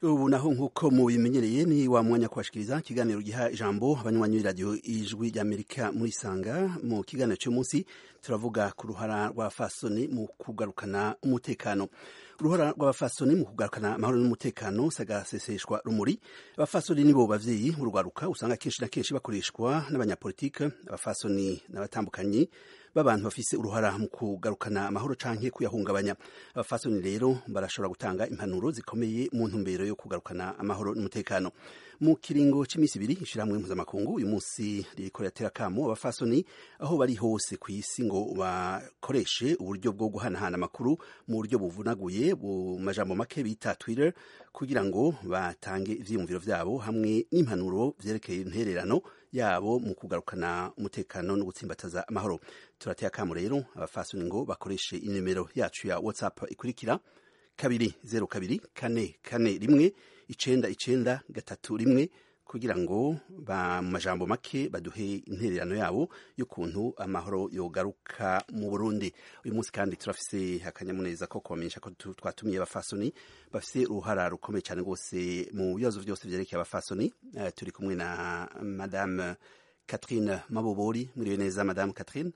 ubu naho nk'uko mubimenyereye ni wa mwanya kubashikiriza ikiganiro giha ijambo abanywanyi b'iradiyo ijwi ry'amerika muri sanga mu kiganiro cy'umunsi turavuga ku ruhara rw'abafasoni mu kugarukana umutekano uruhara rw'abafasoni mu kugarukana amahoro n'umutekano sagaseseshwa rumuri abafasoni nibo bavyeyi urwaruka usanga kenshi na kenshi bakoreshwa n'abanyapolitike abafasoni n'abatambukanyi b'abantu bafise uruhara mu kugarukana amahoro canke kuyahungabanya abafasoni rero barashobora gutanga impanuro zikomeye mu ntumbero yo kugarukana amahoro n'umutekano mu kiringo c'imisi ibiri ishirahamwe mpuzamakungu uyu munsi ririko riratera kamo abafasoni aho bari hose ku isi ngo bakoreshe uburyo bwo guhanahana amakuru mu buryo buvunaguye mu majambo make bita twitter kugira ngo batange ivyiyumviro vyabo hamwe n'impanuro vyerekeye intererano yabo mu kugarukana umutekano no gutsimbataza amahoro turateye akamo rero abafasoni ngo bakoreshe inimero yacu ya whatsapp ikurikira kabiri zero kabiri kane kane rimwe icenda icenda gatatu rimwe kugira ngo ba mu majambo make baduhe intererano yabo y'ukuntu amahoro yogaruka mu Burundi uyu munsi kandi turafise akanyamuneza ko kubamenyesha ko twatumiye abafasoni bafise uruhara rukomeye cyane rwose mu bibazo byose vyerekeye abafasoni uh, turi kumwe na madame Catherine Mabobori mwiriwe neza madame Catherine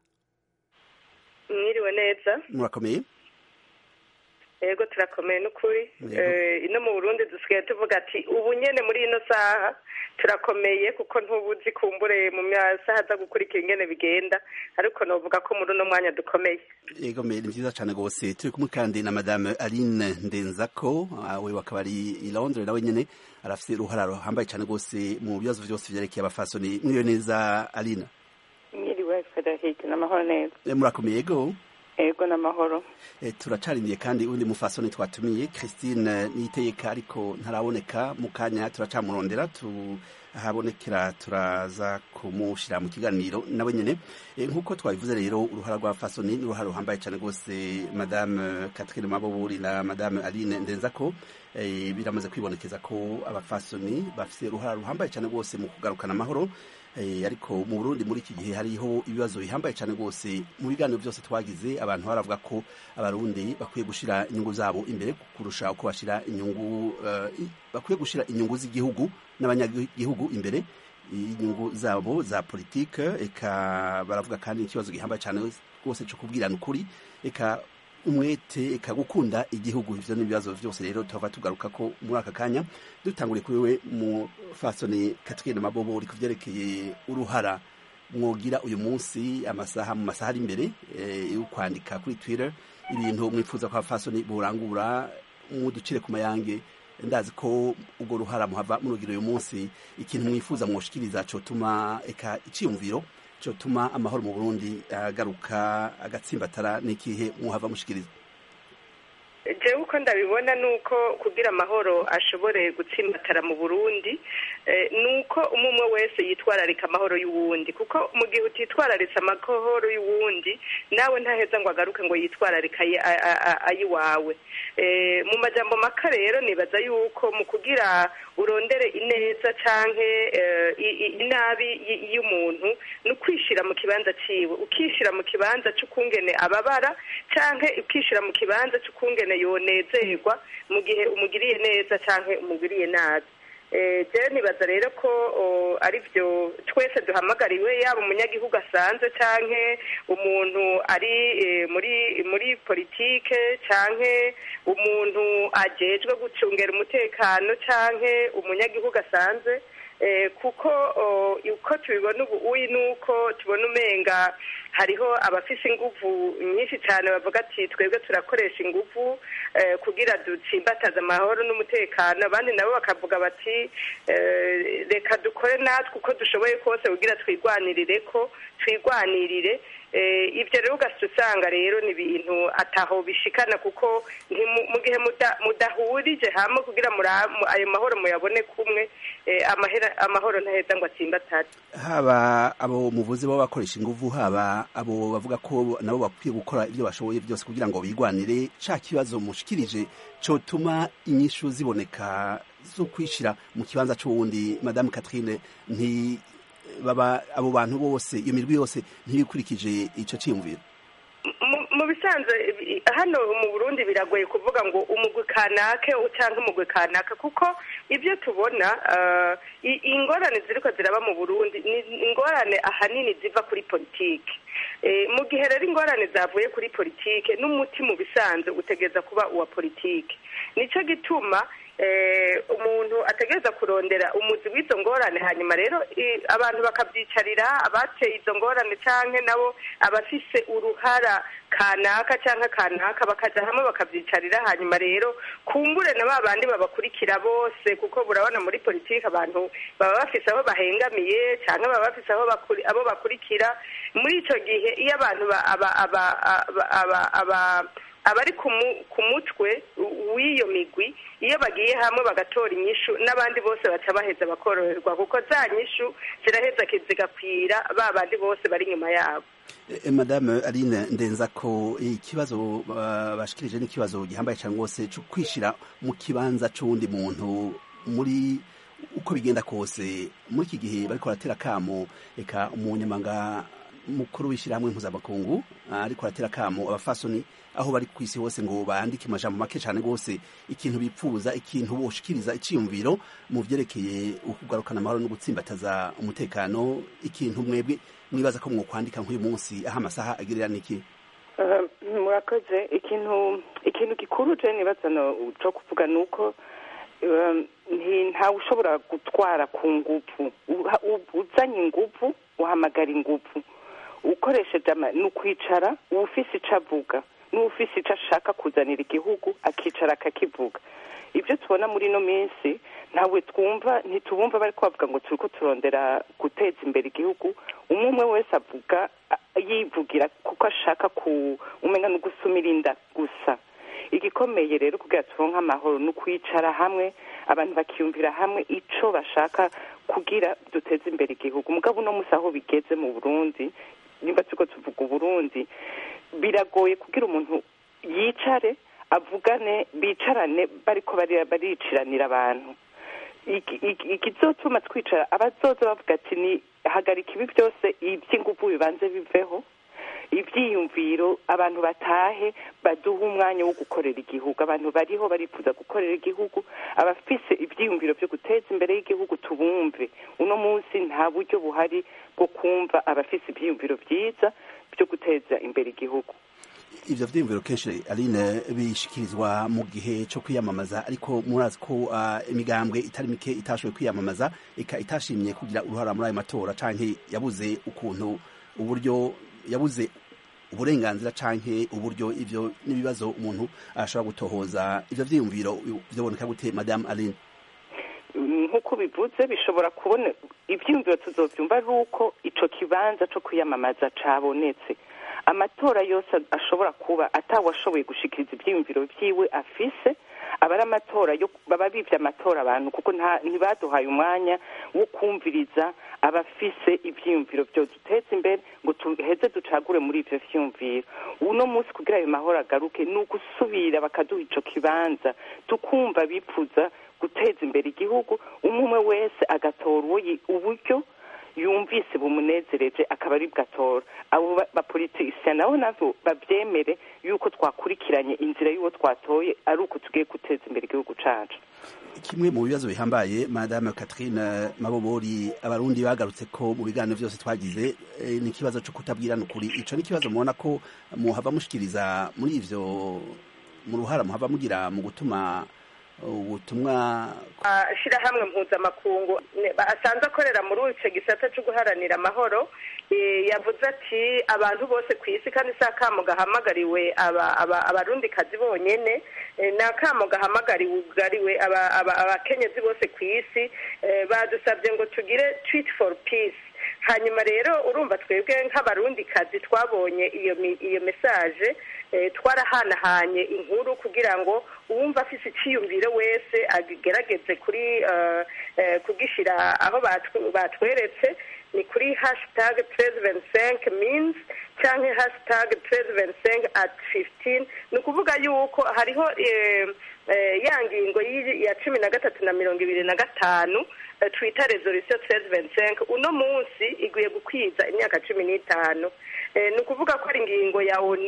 mwiriwe neza murakomeye yego turakomeye n'ukuri ino mu burundi dusigaye tuvuga ati ubu nyene muri ino saha turakomeye kuko ntubuzi kumbure mu masaha aza gukurikira ingene bigenda ariko novuga ko muri uno mwanya dukomeye yego ni vyiza cane rwose turi kumwe kandi na madame aline ndenzako we wakaba ari i londres nawe nyene arafise uruhara ruhambaye cane rwose mu bibazo vyose vyerekeye abafasoni mwiriwe neza aline mwiriwe frederic n'amahoro neza murakomeye yego ego n'amahoro e, turacarimiye kandi undi mufasoni twatumiye Christine Niteyeka ariko ntaraboneka mu kanya turacamurondera tuhabonekera turaza kumushira mu kiganiro nawe nyene e, nkuko twabivuze rero uruhara rwa fasoni ni uruhara ruhambaye cyane rwose madame Catherine Maboburi na madame Aline Ndenzako e, biramaze kwibonekeza ko abafasoni bafise uruhara ruhambaye cyane rwose mu kugarukana amahoro ariko mu Burundi muri iki gihe hariho ibibazo bihambaye cyane rwose mu biganiro byose twagize abantu baravuga ko abarundi bakwiye gushira inyungu zabo imbere kurusha uko bashira inyungu bakwiye gushira inyungu z'igihugu n'abanyagihugu imbere inyungu zabo za politike eka baravuga kandi ikibazo gihambaye cyane rwose cyo kubwirana ukuri eka umwete eka gukunda igihugu ivyo n'ibibazo vyose rero tuhava tugaruka ko muri aka kanya dutanguriye kuri we mu fasoni Catherine Mabobo uri kuvyerekeye uruhara mwogira uyu munsi amasaha mu masaha ari imbere yo kwandika kuri Twitter ibintu mwifuza ko abafasoni burangura muducire ku mayange ndazi ko ubwo ruhara muhava murugira uyu munsi ikintu mwifuza mwoshikiriza cotuma eka iciyumviro cyotuma amahoro mu Burundi agaruka agatsimbatara n'ikihe muhava mushikiriza jewe uko ndabibona nuko kugira amahoro ashobore gutsimbatara mu Burundi nuko umwe wese yitwararika amahoro y'uwundi kuko mu gihe utitwararitse amahoro y'uwundi nawe ntaheza ngo agaruke ngo yitwararika ayiwawe mu majambo maka rero nibaza yuko mu kugira urondere ineza canke inabi y'umuntu ni ukwishira mu kibanza ciwe ukishira mu kibanza c'ukungene ababara canke ukishira mu kibanza c'ukungene yonezerwa mu gihe umugiriye neza canke umugiriye nabi jewe nibaza rero ko ari byo twese duhamagariwe yaba umunyagihugu asanzwe canke umuntu ari muri muri politike canke umuntu ajejwe gucungera umutekano canke umunyagihugu asanzwe kuko uko tubibona ubu uyi nuko tubona umenga hariho abafise inguvu nyinshi cyane bavuga ati twebwe turakoresha inguvu kugira dutsimbataze amahoro n'umutekano abandi nabo bakavuga bati reka dukore natwe uko dushoboye kose kugira twigwanirire ko twigwanirire ibyo rero ugahita usanga rero ni ibintu ataho bishikana kuko mu gihe mudahurije hamwe kugira ayo mahoro muyabone kumwe amahoro ntaheza ngo atsimbatare haba abo muvuzi baba bakoresha inguvu haba abo bavuga ko nabo bakwiye gukora ibyo bashoboye byose kugira ngo bigwanire ca kibazo mushikirije cotuma inyishu ziboneka zo kwishira mu kibanza c'uwundi madame Catherine nti baba abo bantu bose iyo mirwi yose ntibikurikije ico ciyumviro mu bisanzwe hano mu burundi biragoye kuvuga ngo umugwi kanake cyangwa umugwi kanaka kuko ibyo tubona ingorane ziriko ziraba mu burundi ni ingorane ahanini ziva kuri politiki mu gihe rero ingorane zavuye kuri politiki n'umuti mu bisanzwe utegereza kuba uwa politiki nicyo gituma umuntu ategereza kurondera umuzi w'izo ngorane hanyuma rero abantu bakabyicarira abateye izo ngorane cyangwa nabo abafise uruhara kanaka cyangwa kanaka bakajya hamwe bakabyicarira hanyuma rero kumbure na ba bandi babakurikira bose kuko burabona muri politiki abantu baba bafise aho bahengamiye cyangwa baba bafise abo bakurikira muri icyo gihe iyo abantu abari ku mutwe w'iyo migwi iyo bagiye hamwe bagatora inyishu n'abandi bose baca baheza bakoroherwa kuko za nyishu ziraheza zigakwira ba bandi bose bari inyuma yabo madame aline ndenza ko ikibazo bashikirije n'ikibazo gihambaye cyane rwose cyo kwishyira mu kibanza cy'uwundi muntu muri uko bigenda kose muri iki gihe bariko baratera akamo reka umunyamanga mukuru w'ishyirahamwe mpuzamakungu ariko aratera akamo abafasoni aho bari ku isi hose ngo bandike amajambo make cyane rwose ikintu bipfuza ikintu boshikiriza icyiyumviro mu byerekeye ukugarukana amahoro no gutsimbataza umutekano ikintu mwebwe mwibaza ko mwokwandika nk'uyu munsi aho amasaha agirira niki murakoze ikintu ikintu gikuru je nibaza cyo kuvuga ni uko ntawe ushobora gutwara ku nguvu uzanye inguvu uhamagara inguvu ukoresheje ni ukwicara ufise icyo avuga n'ufise icyo ashaka kuzanira igihugu akicara akakivuga ibyo tubona muri ino minsi ntawe twumva ntitubumva bari kubavuga ngo turi ko turondera guteza imbere igihugu umwe umwe wese avuga yivugira kuko ashaka umenya no gusumira inda gusa igikomeye rero kugira turonke amahoro ni ukwicara hamwe abantu bakiyumvira hamwe icyo bashaka kugira duteze imbere igihugu umugabo uno munsi aho bigeze mu burundi nimba turiko tuvuga uburundi biragoye kugira umuntu yicare avugane bicarane bariko bariciranira abantu ikizotuma twicara abazoza bavuga ati ni hagarika ibi byose iby'inguvu bibanze biveho ibyiyumviro abantu batahe baduha umwanya wo gukorera igihugu abantu bariho barifuza gukorera igihugu abafise ibyiyumviro byo guteza imbere y'igihugu tubumve uno munsi nta buryo buhari bwo kumva abafise ibyiyumviro byiza byo guteza imbere igihugu ivyo vyiyumviro kenshi aline bishikirizwa mu gihe co kwiyamamaza ariko murazi ko uh, imigambwe itari mike itashoboye kwiyamamaza ika itashimye kugira uruhara muri ayo matora canke yabuze ukuntu uburyo yabuze uburenganzira canke uburyo ivyo n'ibibazo umuntu ashobora gutohoza ivyo vyiyumviro vyoboneka gute madame aline nk'uko bivuze bishobora kubona ibyiyumviro tuzovyumva ari uko ico kibanza co kwiyamamaza cabonetse amatora yose ashobora kuba atawashoboye gushikiriza ibyiyumviro vyiwe afise aba ari amatora yo baba bivye amatora abantu kuko ntibaduhaye umwanya wo kumviriza abafise ivyiyumviro vyo duteza imbere ngo tuheze ducagure muri ivyo vyiyumviro uno munsi kugira ayo mahoro agaruke ni ugusubira bakaduha ico kibanza tukumva bipfuza guteza imbere igihugu umwe umwe wese agatora uburyo yumvise bumunezereje akaba ari bwatora abo bapolitisiya nabo nabo babyemere yuko twakurikiranye inzira y'uwo twatoye ari uko tugiye guteza imbere igihugu cacu kimwe mu bibazo bihambaye madame Catherine Mabobori abarundi bagarutse ko mu biganiro byose twagize e, ni ikibazo cyo kutabwirana ukuri ico ni ikibazo mubona ko muhava mushikiriza muri ivyo mu ruhara muhava mugira mu gutuma ubutumwa shirahamwe mpuzamakungu asanzwe akorera muri icyo gisata cyo guharanira amahoro yavuze ati abantu bose ku isi kandi si akamo gahamagariwe abarundikazi bonyine ni akamo gahamagariwe abakenyezi bose ku isi badusabye ngo tugire twiti foru pisi hanyuma rero urumva twebwe nk'abarundikazi twabonye iyo iyo mesaje twarahanahanye inkuru kugira ngo uwumva afise icyiyumviro wese agerageze kuri kugishyira aho batweretse ni kuri hashitage perezida senke minsi cyangwa hashitage perezida senke ati fifitini ni ukuvuga yuko hariho ya ngingo ya cumi na gatatu na mirongo ibiri na gatanu twita resolisiyo perezida senke uno munsi iguye gukwiza imyaka cumi n'itanu ni ukuvuga ko ari ingingo ya oni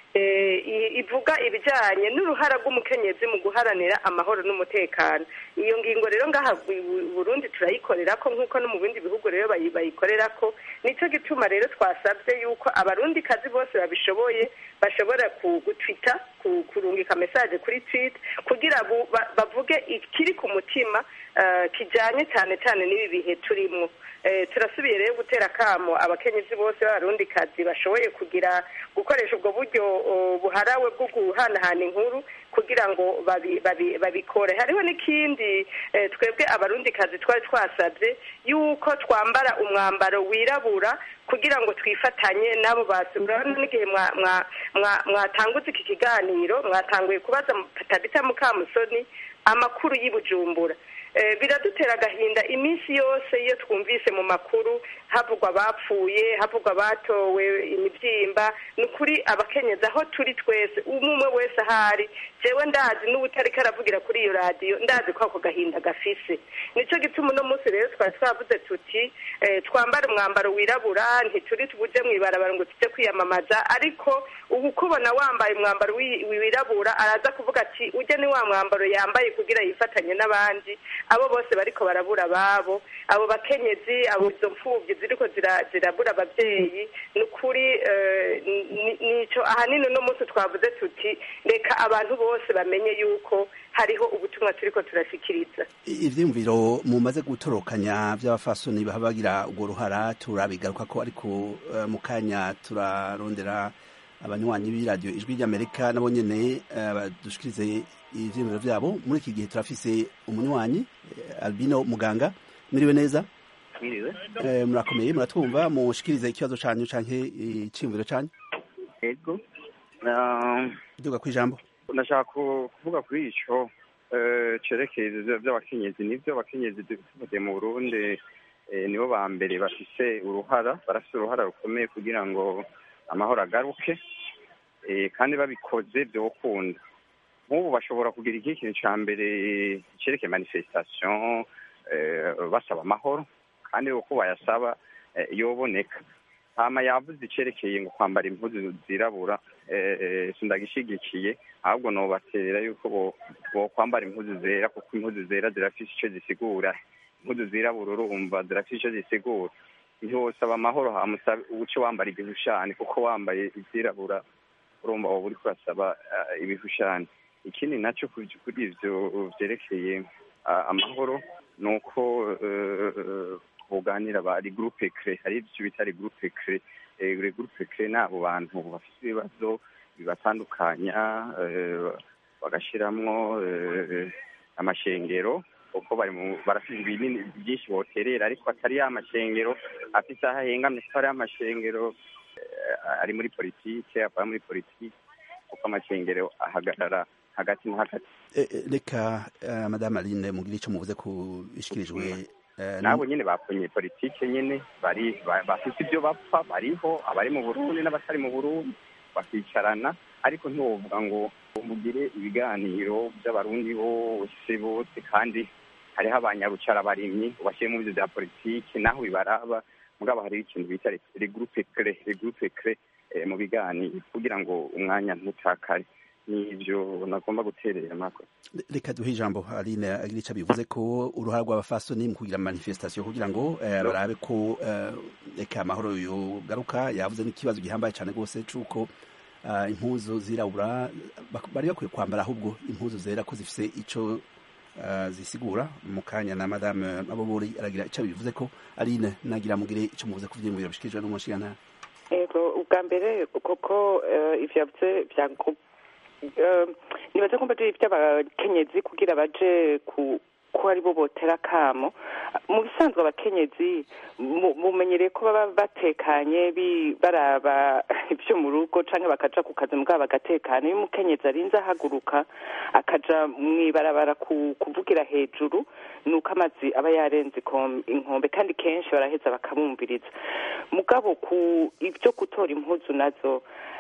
ivuga ibijyanye n'uruhara rw'umukenyezi mu guharanira amahoro n'umutekano iyo ngingo rero ngaha Burundi turayikorera ko nk'uko no mu bindi bihugu rero bayikorera ko nicyo gituma rero twasabye yuko abarundi kazi bose babishoboye bashobora gutwita kurungika mesaje kuri twit kugira bavuge ikiri ku mutima kijyanye cyane cyane n'ibi bihe turimo turasubiye rero gutera akamo abakenyezi bose b'abarundi kazi bashoboye kugira gukoresha ubwo buryo buharawe bwo guhanahana inkuru kugira ngo babikore hariho n'ikindi twebwe abarundi kazi twari twasabye yuko twambara umwambaro wirabura kugira ngo twifatanye n'abo basura n'igihe mwatanguze iki kiganiro mwatanguye kubaza tabita mukamusoni amakuru y'ubujumbura biradutera agahinda iminsi yose iyo twumvise mu makuru havugwa abapfuye havugwa abatowe imibyimba ni ukuri abakenyezi aho turi twese umwe wese ahari jewe ndazi n'ubutari karavugira kuri iyo radiyo ndazi ko ako gahinda gafise nicyo gituma uno munsi rero twari twavuze tuti twambare umwambaro wirabura ntituri tubuje mu ibarabara ngo tujye kwiyamamaza ariko ubu kubona wambaye umwambaro wirabura araza kuvuga ati ujye ni wa mwambaro yambaye kugira yifatanye n'abandi abo bose bariko barabura ababo abo bakenyezi abo izo mfubyi ziriko zirabura ababyeyi ni ukuri nico ahanini uno munsi twavuze tuti reka abantu bose bamenye yuko hariho ubutumwa turiko turashikiriza ivyiyumviro mumaze gutorokanya vy'abafasoni baba bagira urwo ruhara turabigaruka ko ariko mu kanya turarondera abanywanyi b'iradiyo ijwi ry'amerika nabo nyene badushikirize ivyiyumviro vyabo muri iki gihe turafise umunywanyi albino muganga miriwe neza mwiriwe murakomeye muratwumva mushikirize ikibazo canyu canke iciyumviro canyu yego duga kw'ijambo ndashaka kuvuga kuri ico cerekeye vy'abakenyezi nivyo abakenyezi dufite mu burundi nibo ba mbere bafise uruhara barafise uruhara rukomeye kugira ngo amahoro agaruke kandi babikoze vyokunda nk'ubu bashobora kugira iki kintu ca mbere cerekeye manifestation basaba amahoro kandi uko bayasaba yoboneka hama yavuze icerekeye ngo kwambara impuzu zirabura sindagishigikiye ahubwo nobatera yuko bokwambara impuzu zera kuko impuzu zera zirafise ico zisigura impuzu zirabura urumva zirafise ico zisigura ntiwosaba amahoro hamusabe uce wambara igihushani kuko wambaye izirabura urumva woba uriko urasaba ibihushani ikindi naco kuri ivyo vyerekeye amahoro ni uko buganira ba regroupe cre hari ivyo bita regroupe cre regroupe cre ni abo bantu bafite ibibazo bibatandukanya bagashiramwo amashengero kuko bari mu barafite ibinini byinshi boterera ariko atari ya mashengero afite aho ahengamye ko ari amashengero ari muri politike akaba muri politike kuko amashengero ahagarara hagati na hagati reka madame aline mugire icyo muvuze ku bishikirijwe nabo nyine baponye politike nyine bari bafite ibyo bapfa bariho abari mu burundi n'abatari mu burundi bakicarana ariko ntiwovuga ngo mugire ibiganiro by'abarundi bose bose kandi hariho abanyarucara barimyi ubashyire mu byo bya politiki naho bibaraba mugabo hariho ikintu bita regroupe cre regroupe cre mu biganiro kugira ngo umwanya ntutakare nivyo nagomba guterera mako reka duhe ijambo aline agira ico bivuze ko uruhara rw'abafasoni mu kugira manifestation kugira ngo barabe ko reka amahoro yogaruka yavuze n'ikibazo gihambaye cane rwose c'uko impuzu zirabura bari bakwiye kwambara ahubwo impuzu zera ko zifise ico zisigura mu kanya na madame mabobori aragira ico bivuze ko aline nagira mugire ico muvuze ku vyiyumviro bishikirijwe n'umushikana ego ubwa mbere koko ivyo yavuze vya nibaza ko mbajije ivy'abakenyezi kugira baje ku ko ari bo botera akamo mu bisanzwe abakenyezi mumenyereye ko baba batekanye baraba ibyo mu rugo cyangwa bakaja ku kazi mugabo bagatekana iyo umukenyezi arinze ahaguruka akaja mu ibarabara kuvugira hejuru ni uko amazi aba yarenze inkombe kandi kenshi baraheza bakabumviriza mugabo ku ibyo gutora impuzu nazo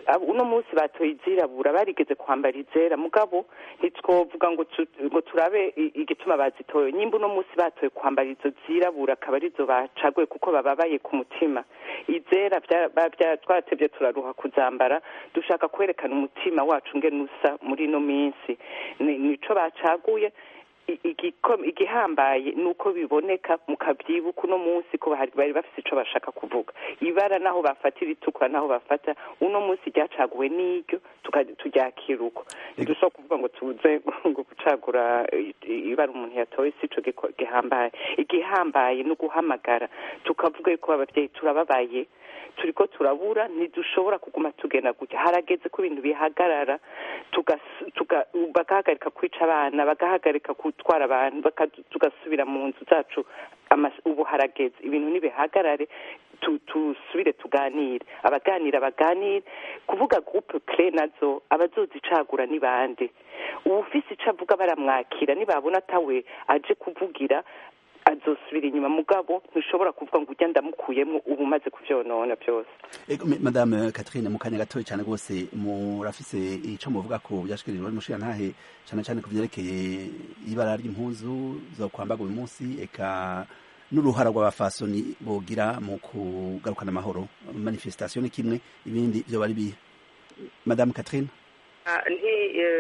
uno munsi batoye izirabura barigeze kwambara izera mugabo ntitwovuga ngo ngo turabe igituma bazitoye nyimba uno munsi batoye kwambara izo zirabura akaba arizo bacaguye kuko bababaye ku mutima izera twaratebye turaruha kuzambara dushaka kwerekana umutima wacu ngene usa muri ino minsi nico bacaguye igihambaye ni uko biboneka mukabyibuka uno munsi ko bari bafite icyo bashaka kuvuga ibara naho bafatira itukura naho bafata uno munsi ryacaguwe n'iryo turyakira uko ntidushobora kuvuga ngo tuze ngo gucagura ibara umuntu yatoye si cyo gihambaye igihambaye ni uguhamagara tukavuga yuko ababyeyi turababaye turiko turabura ntidushobora kuguma tugenda gutya harageze ko ibintu bihagarara bagahagarika kwica abana bagahagarika gutwara abantu tugasubira mu nzu zacu ubu harageze ibintu nibihagarare tusubire tuganire abaganira baganire kuvuga groupe cre nazo abazozicagura ni bande uwufise ico avuga baramwakira nibabona atawe aje kuvugira azosubira inyuma mugabo ntushobora kuvuga ngo ujya ndamukuyemo ubu umaze kuvyonona byose madame Catherine mu kanya gatoya cyane rwose murafise ico muvuga ko byashikirijwe n'umushiya ntahe cyane cyane ku vyerekeye ibara ry'impuzu zo kwambaga uyu munsi eka n'uruhara rw'abafasoni bogira mu kugarukana amahoro manifestation ni kimwe ibindi byo bari bihe madame Catherine nti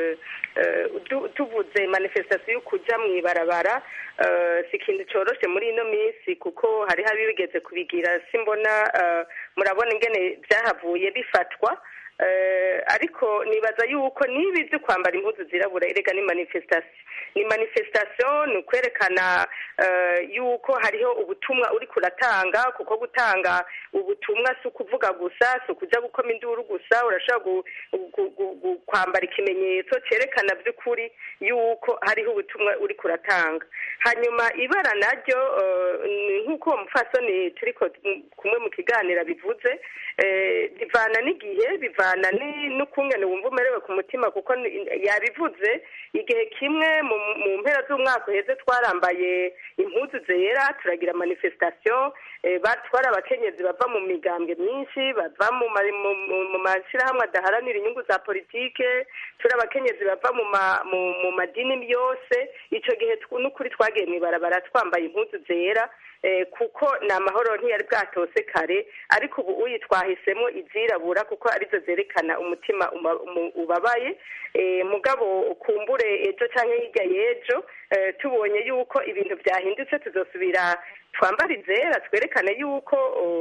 tuvuze manifestation yo kuja mw'ibarabara si ikintu coroshe muri ino minsi kuko hariho abibigeze kubigira simbona murabona ingene vyahavuye bifatwa ariko nibaza yuko niba byo kwambara impuzu zirabura erega ni manifestation ni manifestation ni ukwerekana yuko hariho ubutumwa uri kuratanga kuko gutanga ubutumwa si ukuvuga gusa si ukuja gukoma induru gusa urashobora kwambara ikimenyetso cyerekana by'ukuri yuko hariho ubutumwa uri kuratanga hanyuma ibara naryo nk'uko uwo mupfasoni turi kumwe mu kiganiro bivuze bivana n'igihe bivana n'ukungene wumva umerewe ku mutima kuko yabivuze igihe kimwe mu mpera z'umwaka uheze twarambaye impuzu zera turagira manifestation batwara abakenyezi bava mu migambwe myinshi bava mu mashyirahamwe adaharanira inyungu za politike turi abakenyezi bava mu madini yose icyo gihe n'ukuri twagiye mu ibarabara twambaye impuzu zera kuko ni amahoro ntiyari bwatose kare ariko ubu uyi twahisemo izirabura kuko arizo zerekana umutima ubabaye mugabo kumbure ejo cyangwa hirya y'ejo tubonye yuko ibintu byahindutse tuzosubira twambara izera twerekane yuko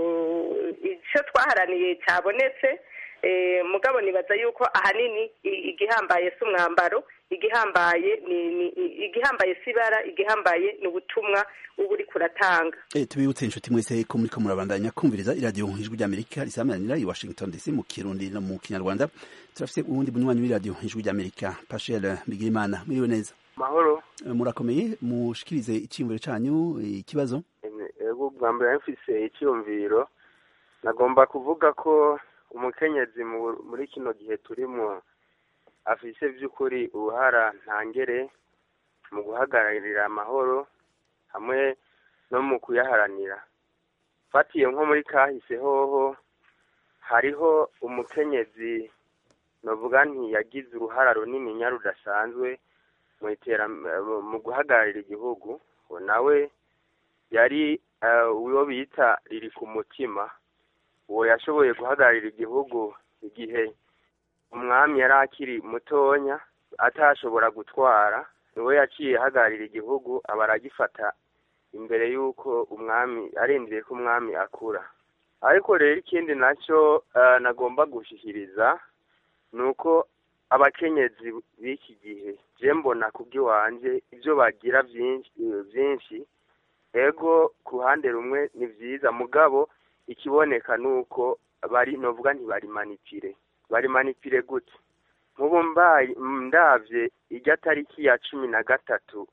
icyo twaharaniye cyabonetse mugabo nibaza yuko ahanini igihambaye si umwambaro igihambaye ni igihambaye si ibara igihambaye ni ubutumwa uba uri kuratanga tubibutse inshuti mwese ko muriko murabandanya kumviriza iradiyo ijwi ry'amerika risamanira i washington dc mu kirundi no mu kinyarwanda turafise uwundi munywanyi w'iradiyo ijwi ry'amerika pashel bigirimana mwiriwe neza mahoro murakomeye mushikirize iciyumviro canyu ikibazo ego bwa mbere mfise icyiyumviro nagomba kuvuga ko umukenyezi muri kino gihe turimo afise by'ukuri uruhara ntangere mu guhagararira amahoro hamwe no mu kuyaharanira fatiye nko muri kahise hoho hariho umukenyezi navuga nti yagize uruhara runini nya rudasanzwe mu mu guhagararira igihugu nawe yari uwo bita riri ku mutima uwo yashoboye guhagararira igihugu igihe umwami yari akiri mutonya atashobora gutwara niwe yaciye ahagararira igihugu aba aragifata imbere y'uko umwami arindiriye ko umwami akura ariko rero ikindi nacyo nagomba gushyikiriza ni uko abakenyezi b'iki gihe je mbona kubw'iwanjye ibyo bagira byinshi ego ku ruhande rumwe ni byiza mugabo ikiboneka ni uko bari novuga ntibari manipire bari manipire gute nk'ubu mbaye ndabye ijya tariki ya cumi na gatatu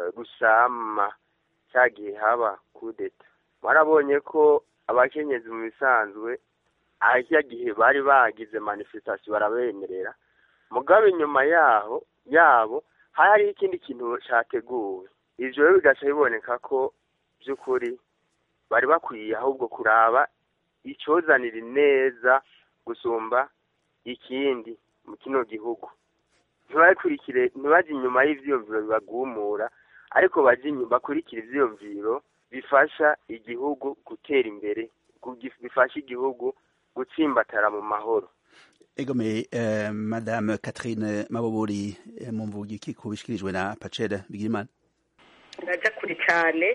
rusama cya gihe haba kudeta barabonye ko abakenyezi mu bisanzwe ahirya gihe bari bagize manifestation barabemerera mugabo inyuma yaho yabo hari hariho ikindi kintu cyateguwe ivyo rero bigaca biboneka ko by'ukuri bari bakwiye ahubwo kuraba icyozanira neza gusumba ikindi mu kino gihugu ntibakurikire ntibajye inyuma y'ivyiyumviro bibagumura ariko bajye inyuma bakurikire ivyiyumviro bifasha igihugu gutera imbere kugi- bifasha igihugu gutsimbatara mu mahoro egome eh, madame catherine mabobori eh, mumvuga iki ku bishikirijwe na pacere bigirimana ndaja kure cyane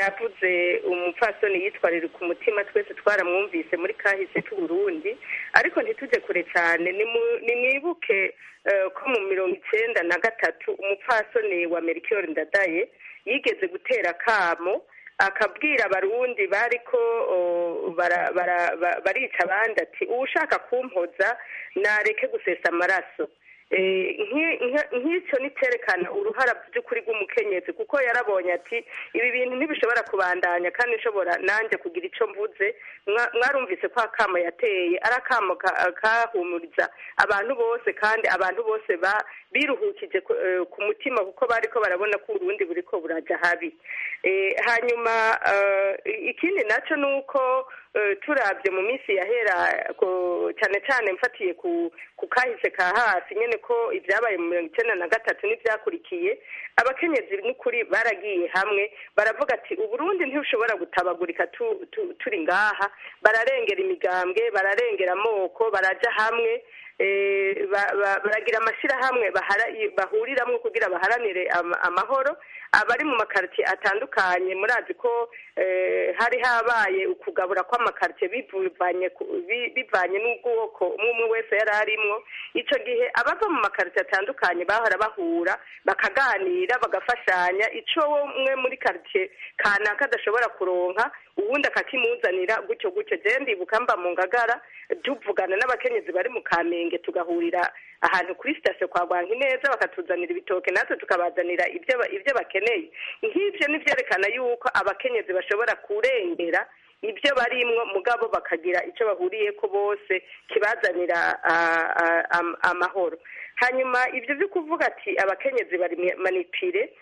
yavuze umupfasoni yitwarira ku mutima twese twaramwumvise muri kahise k'uburundi ariko ntitujye kure cyane nimu- nimwibuke eh, ko mu mirongo icenda na gatatu umupfasoni wa merikiyori ndadaye yigeze gutera akamo akabwira abarundi bariko oh, bara- bara- ba- barica abandi ati uwushaka kumpoza nareke gusesa amaraso Eh, nki- nka- nk'icyo niterekana uruhara by'ukuri rw'umukenyezi kuko yarabonye ati ibi bintu ntibishobora kubandanya kandi nshobora nanjye kugira icyo mvuze Mwa- mwarumvise ko akamo yateye ari akamo ka- kahumuriza abantu bose kandi abantu bose ba- biruhukije ku eh, ku mutima kuko bariko barabona ko urundi buriko buraja habi Eh, hanyuma eh, ikindi nacyo ni uko eh, turabye mu minsi yahera ko- cyane cyane mfatiye ku ku kahise ka hasi nyene ko ibyabaye mu mirongo icenda na gatatu n'ibyakurikiye abakenyezi n'ukuri baragiye hamwe baravuga ati uburundi ntibushobora gutabagurika tu- tu- turi ngaha bararengera imigambwe bararengera amoko baraja hamwe eh, ba- ba- baragira amashyirahamwe bahara- bahuriramwo kugira baharanire ama- amahoro abari mu makaritiye atandukanye murazi ko eh, hari habaye ukugabura kw'amakaritiye bivanye ku- bi- bivanye n'ubwoko umwe umwe wese yari arimwo ico gihe abava mu makaritiye atandukanye bahora bahura bakaganira bagafashanya ico umwe muri karitiye kanaka adashobora kuronka uwundi akakimuzanira gutyo gutyo je ndibuka mba mu ngagara tuvugana n'abakenyezi bari mu kamenge tugahurira ahantu kuri sitasiyo kwa neza bakatuzanira ibitoke natwe tukabazanira ibyo ba- ibyo bakeneye nk'ibyo nivyerekana yuko abakenyezi bashobora kurengera ibyo barimwo mugabo bakagira icyo bahuriyeko bose kibazanira ah, ah, am- amahoro hanyuma ibyo byo kuvuga ati abakenyezi bari manipire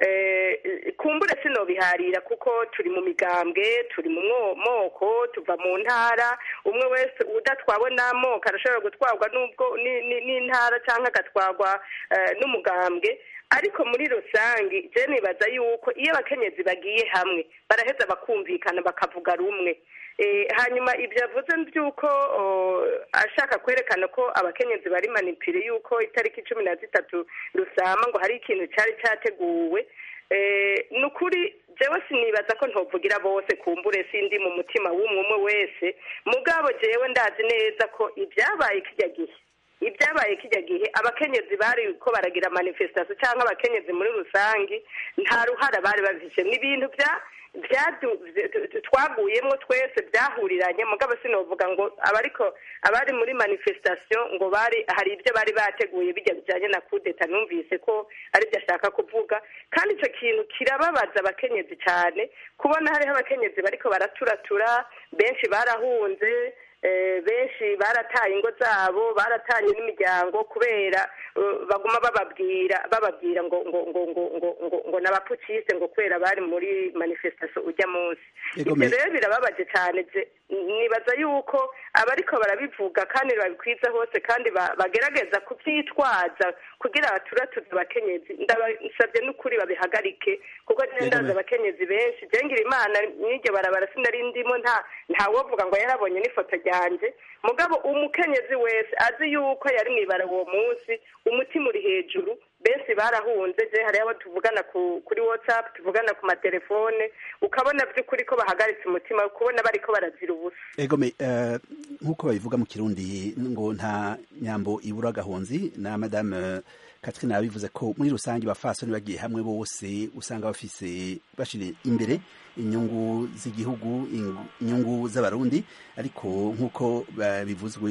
eh, kumbure sinobiharira kuko turi mu migambwe turi mu mwo- moko tuva mu ntara umwe wese udatwawe n'amoko arashobora gutwarwa n'ubwo ni- ni- n'intara cyangwa agatwarwa eh, n'umugambwe ariko muri rusange je nibaza yuko iyo abakenyezi bagiye hamwe baraheza bakumvikana bakavuga rumwe Eh, hanyuma ibyo yavuze by'uko oh, ashaka kwerekana ko abakenyezi bari manipire yuko itariki cumi na zitatu rusama ngo hari ikintu cyari cyateguwe Eh, ni ukuri jewe sinibaza ko ntovugira bose kumbure sindi mu mutima w'umwe umwe wese mugabo jewe ndazi neza ko ibyabaye kijya gihe ibyabaye kijya gihe abakenyezi bari ko baragira manifestation cyangwa abakenyezi muri rusange nta ruhara bari bafise ni ibintu bya byadu- bya- twaguyemwo twese byahuriranye mugabo sinovuga ngo abariko abari muri manifestation ngo bari hari ibyo bari bateguye bijya bijanye na kudeta numvise ko ari byo ashaka kuvuga kandi ico kintu kirababaza abakenyezi cyane kubona hariho abakenyezi bariko baraturatura benshi barahunze eh, benshi barataye ingo zabo baratanye n'imiryango kubera eh, baguma bababwira bababwira ngo ngo ngo ngo ngo ngo ngo n'abapukiste ngo kubera bari muri manifestation ujya munsi Ego, ibyo me- rero birababaje cyane je- nibaza yuko abariko barabivuga kandi babikwiza hose kandi ba- bagerageza kubyitwaza kugira baturatuze abakenyezi ndabasabye n'ukuri babihagarike kuko je Ego, ndazi me- abakenyezi benshi jengira imana n'iryo barabara sinari ndimo nta ntawovuga ngo yarabonye n'ifoto ryanje mugabo umukenyezi wese azi yuko yari mwibara uwo munsi umutima uri hejuru benshi barahunze je hariho abo tuvugana ku, kuri whatsapp tuvugana ku matelefone ukabona by'ukuri ko bahagaritse umutima kubona bariko barazira ubusa egome eh, nk'uko babivuga mu kirundi ngo nta nyambo ibura agahonzi na madame eh, Catherine yabivuze ko muri rusange bafasoni bagiye hamwe bose usanga bafise bashire imbere inyungu z'igihugu ing- inyungu z'abarundi ariko nk'uko ba- bivuzwe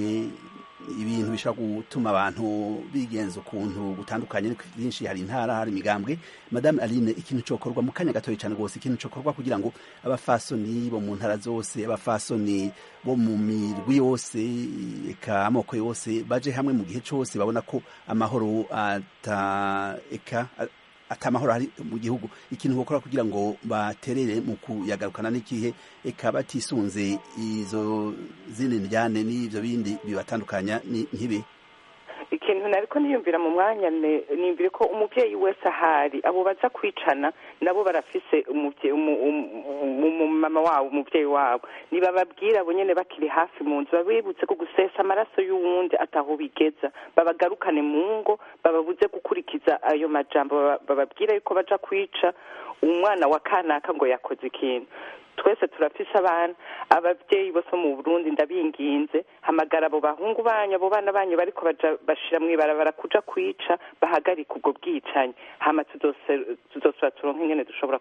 ibintu bishobora gutuma abantu bigenza ukuntu gutandukanye ariko byinshi hari intara hari imigambwe madame aline ikintu cokorwa mu kanya gatoya cyane rwose ikintu cokorwa kugira ngo abafasoni bo mu ntara zose abafasoni bo mu mirwi yose eka amoko yose baje hamwe mu gihe cyose babona ko amahoro ata eka a- atamahoro ari mu gihugu ikintu bakora kugira ngo baterere mu kuyagarukana n'ikihe eka batisunze izo zindi njyane n'ivyo bindi bibatandukanya nkibi ikintu nariko niyumvira mu mwanya niyumvire ko umuvyeyi wese ahari abo baza kwicana nabo barafise umumama wabo umuvyeyi wabo nibababwira abo nyene bakiri hafi mu nzu babibutse ko gusesa amaraso y'uwundi ataho bigeza babagarukane mu ngo bababuze gukurikiza ayo majambo bababwira yuko baja kwica umwana wa kanaka ngo yakoze ikintu twese turafise abana abavyeyi bose mu Burundi ndabinginze hamagara abo bahungu banyu abo bana banyu bariko baja bashira mw'ibarabara kuja kwica bahagarika ubwo bwicanyi hama tuzosubira turonke ingene dushobora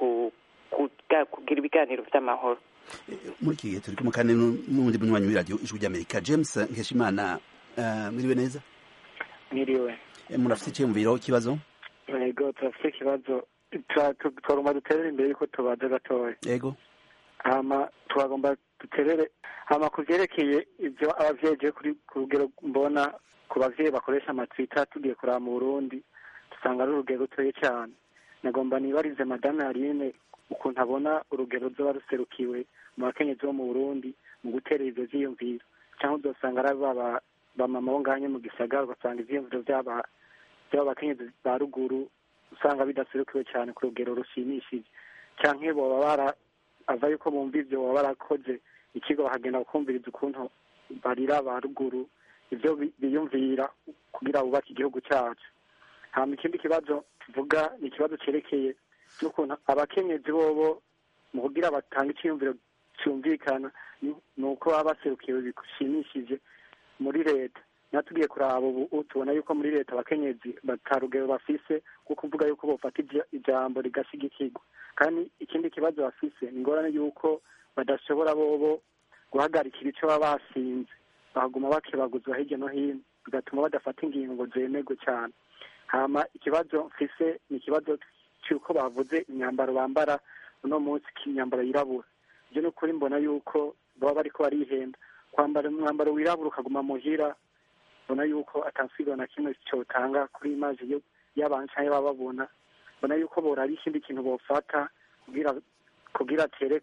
kugira ibiganiro vy'amahoro muri iki gihe turi kumwe kandi n'uwundi munywanyi w'iradiyo ijwi ry'amerika james nkeshimana mwiriwe neza mwiriwe murafise iciyumviro ikibazo yego turafise ikibazo twagomba duterere imbere yuko tubaza gatoya yego hama twagomba duterere hama ku vyerekeye ivyo abavyeyi je ku rugero mbona ku bavyeyi bakoresha amatwita tugiye kuraba mu burundi dusanga ari urugero rutoye cyane nagomba nibarize madame aline ukuntu abona urugero ruzoba ruserukiwe mu bakenyezi bo mu burundi mu gutera ivyo vyiyumviro cyangwa uzosanga ari baba bamama bo nganye mu gisagara ugasanga ivyiyumviro vy'aba bakenyezi ba ruguru usanga bidaserukiwe cyane ku rugero rushimishije canke boba bara ava yuko bumva ivyo boba barakoze ikigo bakagenda bakumviriza ukuntu barira ba ruguru ivyo biyumvira kugira bubake igihugu cacu hama ikindi kibazo tuvuga ni ikibazo cerekeye n'ukuntu abakenyezi bobo mu kugira batanga iciyumviro cyumvikana ni uko baba baserukiwe bishimishije muri leta natugiye kuraba ubu tubona yuko muri leta abakenyezi batarugero bafise kuko uvuga yuko bofata ijambo rigashigikirwa kandi ikindi kibazo bafise ni ingorane yuko badashobora bobo guhagarikira ico baba basinze bahaguma bakebaguzwa hirya no hino bigatuma badafata ingingo zemerwe cyane hama ikibazo mfise ni ikibazo cy'uko bavuze imyambaro bambara uno munsi imyambaro yirabura ibyo ni ukuri mbona yuko baba bariko barihenda kwambara umwambaro wirabura ukaguma muhira mbona yuko atansigo na kimwe cyotanga kuri imaji y'abantu canke baba babona mbona yuko boraba ikindi kintu bofata kugira kugira tereka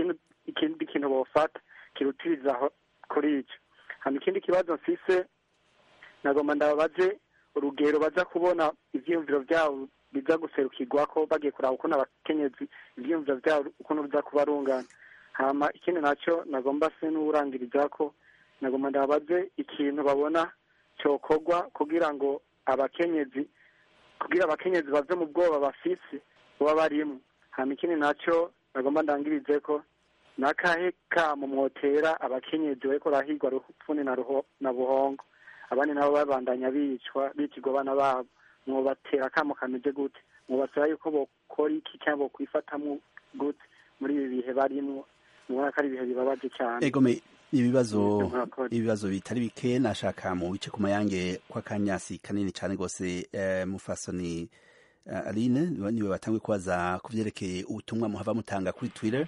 ikindi kintu bofata kirutiriza kuri ico hama ikindi kibazo mfise nagomba ndababaze urugero baza kubona ivyiyumviro vyabo biza guserukirwako bagiye kuraba ukuntu abakenyezi ivyiyumviro vyabo ukuntu biza kuba rungana hama ikindi naco nagomba se n'uwurangirizako nagomba ndababaze ikintu babona cokorwa kugira ngo abakenyezi kugira abakenyezi bave mu bwoba bafise baba barimo hama ikindi naco nagomba ndangirize ko nakahe kamo mwotera abakenyezi bariko barahigwa rupfuni na ruho na buhongo abandi nabo babandanya bicwa bicirwa abana babo mwobatera akamo kameze gute mwobasaba yuko bokora iki cyangwa bokwifatamwo gute muri ibi bihe barimwo mubona ko ari ibihe bibabaje cyane egome ibibazo ibibazo bitari bike nashaka mu bice ku mayange kw'akanyasi kanini cyane rwose eh, mufasoni uh, aline niwe batangwe kubaza ku vyerekeye ubutumwa muhava mutanga kuri twitter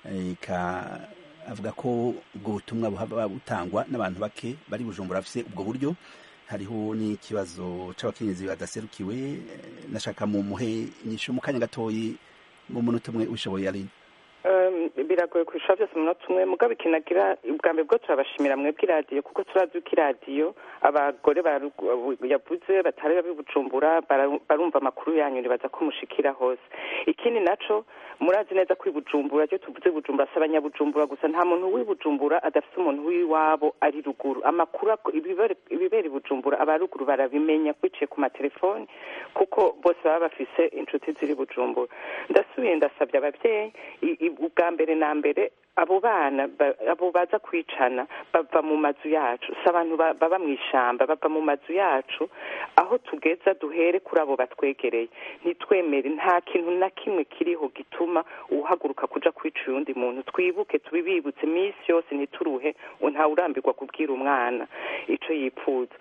ka avuga ko ubwo butumwa buhava butangwa n'abantu bake bari bujumbura bafise ubwo buryo hariho n'ikibazo c'abakenyezi badaserukiwe nashaka mu muhe nyisho mu kanya gatoyi mu munota umwe ushoboye aline biragoye kurusha byose umunota umwe mugabo ikinagira ubwa mbere bwo turabashimira mwebwe iradiyo kuko turazi ko iradiyo abagore yavuze batari babibujumbura barumva amakuru yanyu nibaza ko mushikira hose ikindi naco murazi neza ko ibujumbura ryo tuvuze bujumbura si abanyabujumbura gusa nta muntu w'ibujumbura adafite umuntu w'iwabo ari ruguru amakuru ibibera ibujumbura aba ruguru barabimenya biciye ku matelefoni kuko bose baba bafise inshuti ziri bujumbura ndasubiye ndasabye ababyeyi ubwa mbere na mbere abo bana abo baza kwicana bava mu mazu yacu si abantu baba mu ishyamba bava mu mazu yacu aho tugeza duhere kuri abo batwegereye ntitwemere nta kintu na kimwe kiriho gituma uhaguruka kuja kwica uyundi muntu twibuke tubibibutse iminsi yose ntituruhe ntawurambirwa kubwira umwana ico yipfuza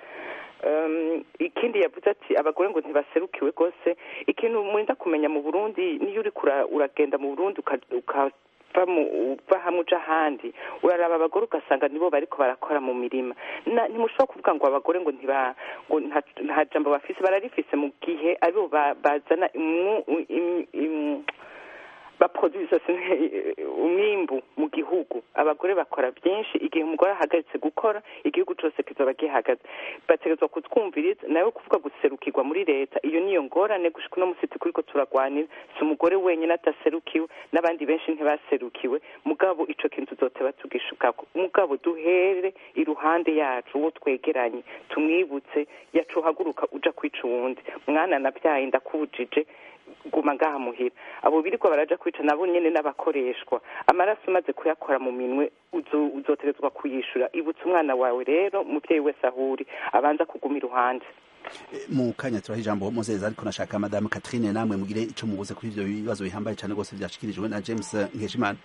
ikindi yavuze ati abagore ngo ntibaserukiwe rwose ikintu mwenda kumenya mu burundi niyo uri uragenda mu burundi uva mu uva hamwe uja ahandi uraraba abagore ugasanga nibo bariko barakora mu mirima Na- ntimushobora kuvuga ngo abagore ngo ntiba ngo nta- nta jambo bafise bararifise mu gihe aribo ba- bazana imu- im- im- baproduce umwimbu mu gihugu abagore bakora byinshi igihe umugore ahagaritse gukora igihugu cyose kizoba gihagaze bategerezwa kutwumviriza nawe kuvuga guserukirwa muri leta iyo niyo ngorane gushika uno musi turiko turagwanira si umugore wenyine ataserukiwe n'abandi benshi ntibaserukiwe mugabo ico kintu tuzoteba tugishukako mugabo duhere iruhande yacu uwo twegeranye tumwibutse yacu uhaguruka uja kwica uwundi mwana nabyaye ndakubujije guma ngaha muhira abo biriko baraja kwica nabo nyene n'abakoreshwa amaraso umaze kuyakora mu minwe uzo- uzotegerezwa kuyishura ibutsa umwana wawe rero muvyeyi wese ahuri abanza kuguma iruhande mu kanya turaha ijambo muzeza ariko nashaka madamu Catherine namwe mugire ico mubuze kuri ivyo bibazo bihambaye cyane rwose vyashikirijwe na James Nkeshimana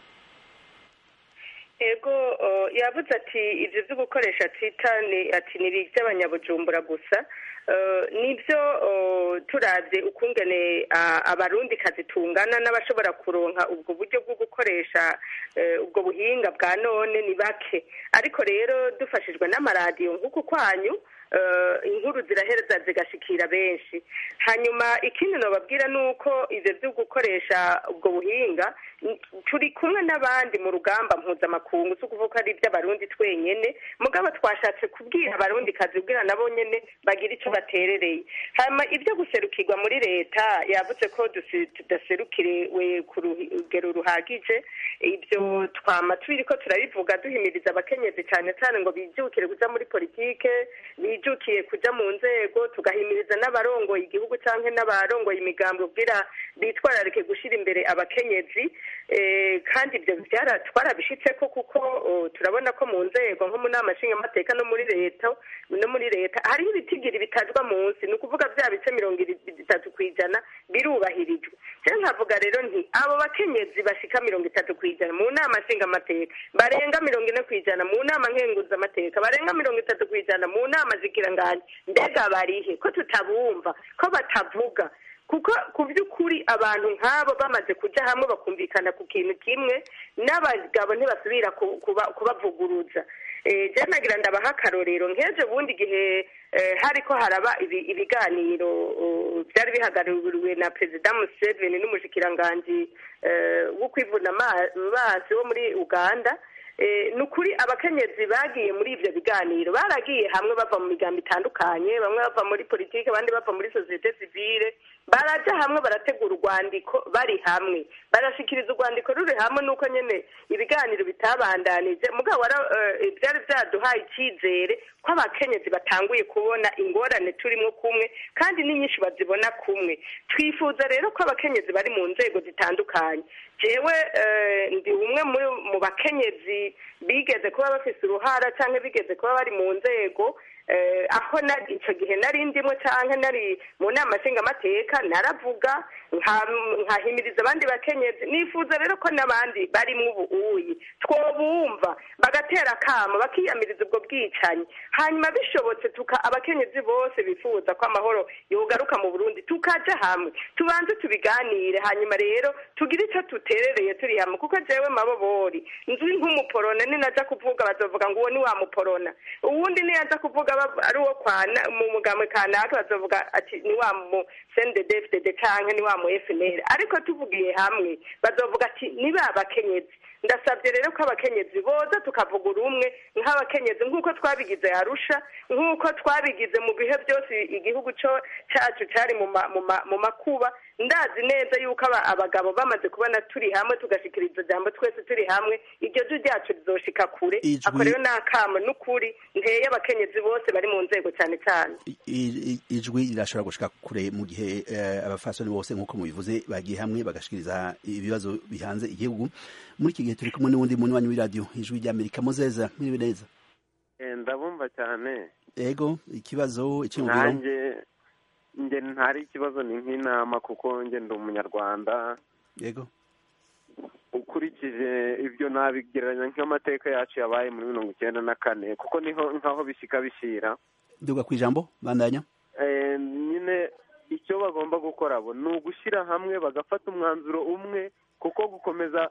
ego uh, yavuze ati ibyo byo gukoresha twita ni ati ni iby'abanyabujumbura gusa Uh, nibyo uh, turavye ukungene uh, abarundi kazi tungana n'abashobora kuronka ubwo buryo bwo gukoresha uh, ubwo buhinga bwa none ni bake ariko rero dufashijwe n'amaradiyo nk'uku kwanyu uh, inkuru zirahereza zigashikira benshi hanyuma ikindi nababwira ni uko ivyo vyo gukoresha ubwo buhinga n- turi kumwe n'abandi mu rugamba mpuzamakungu si ukuvuga ko ari iby'abarundi twenyene mugabo twashatse kubwira abarundi kazi kubwira nabo nyene bagira ico baterereye hanyuma ibyo guserukirwa muri leta yavuze ko dusi- tudaserukiriwe ku rugero ruhagije ibyo twama tubiriko turabivuga duhimiriza abakenyezi cyane cyane ngo bijukire kuja muri politike bijukiye kuja mu nzego tugahimiriza n'abarongoye igihugu canke n'abarongoye imigambi ubwira bitwararike gushira imbere abakenyezi eh, kandi ibyo byara twarabishitseko kuko oh, turabona ko mu nzego nko mu nama nshingamateka no muri leta no muri leta hariho ibitigiri bitajwa munsi ni ukuvuga bya bice mirongo itatu ku ijana birubahirijwe rero nkavuga rero nti abo bakenyezi bashika mirongo itatu ku ijana mu nama nshingamateka barenga mirongo ine ku ijana mu nama nkenguzamateka barenga mirongo itatu ku ijana mu nama zikiranganya mbega barihe ko tutabumva ko batavuga kuko ku by'ukuri abantu nk'abo bamaze kujya hamwe bakumvikana ku kintu kimwe n'abagabo ntibasubira ku- kuba- kubavuguruza Eh, je nagira ndabaha akarorero nk'ejo bundi igihe eh, hariko haraba ibi- ibiganiro oh, byari bihagarariwe na perezida museveni n'umushikiranganji eh, wo kwivuna ama- amazi wo muri uganda Eh, ni ukuri abakenyezi bagiye muri ibyo biganiro baragiye hamwe bava mu migambo itandukanye bamwe bava muri politiki abandi bava muri sosiyete sivile baraja hamwe barategura urwandiko bari hamwe barashikiriza urwandiko ruri hamwe nuko nyene ibiganiro bitabandanije mugabo wara- eh, byari byaduhaye icyizere ko abakenyezi batanguye kubona ingorane turimo kumwe kandi n'inyinshi bazibona kumwe twifuza rero ko abakenyezi bari mu nzego zitandukanye jewe eh, ndi umwe muri- mu bakenyezi bigeze kuba bafise uruhara cyangwa bigeze kuba bari mu nzego eh, aho nari icyo gihe nari ndimo cyangwa nari mu nama nshingamateka naravuga nka- nkahimiriza abandi bakenyezi nifuza rero ko n'abandi barimo ubu uyi twobumva bagatera akamo bakiyamiriza ubwo bwicanyi hanyuma bishobotse tuka abakenyezi bose bifuza ko amahoro yogaruka mu burundi tukaja hamwe tubanze tubiganire hanyuma rero tugire icyo tuterereye turi hamwe kuko jewe mabobori nzi nk'umuporona ninaja kuvuga bazovuga ngo uwo ni wa muporona uwundi niyaja kuvuga bav- ari uwo kwana mu mugambi kanaka bazovuga ati ni wa mu CNDD-FDD canke ni wa mu FNL ariko tuvugiye hamwe bazovuga ati ni ba bakenyezi ndasabye rero ko abakenyezi boza tukavuga urumwe nk'abakenyezi nk'uko twabigize arusha nk'uko twabigize mu bihe byose igihugu cyo cyacu cyari mu ma- mu ma- mu makuba ndazi neza yuko aba- abagabo bamaze kubona turi hamwe tugashikiriza ijambo twese turi hamwe iryo jwi ryacu rizoshika kure Ijwi- ako rero ni akamo n'ukuri nteye abakenyezi bose bari mu nzego cyane cyane I- i- ijwi rirashobora gushika kure mu gihe eh, abafasoni bose nk'uko mubivuze bagiye hamwe bagashikiriza ibibazo bihanze igihugu muri iki gihe turi kumwe n'uwundi munywanyi w'iradiyo ijwi ry'amerika muzeza mwiriwe neza Eh, ndabumva cyane ego ikibazo icyumviro nanjye nge ntari ikibazo ni nk'inama kuko nge ndi umunyarwanda yego ukurikije ibyo nabigereranya nk'amateka yacu yabaye muri mirongo icyenda na kane kuko niho nkaho bishyika bishyira duga ku ijambo bandanya Eh, nyine icyo bagomba gukora bo ni ugushyira hamwe bagafata umwanzuro umwe kuko gukomeza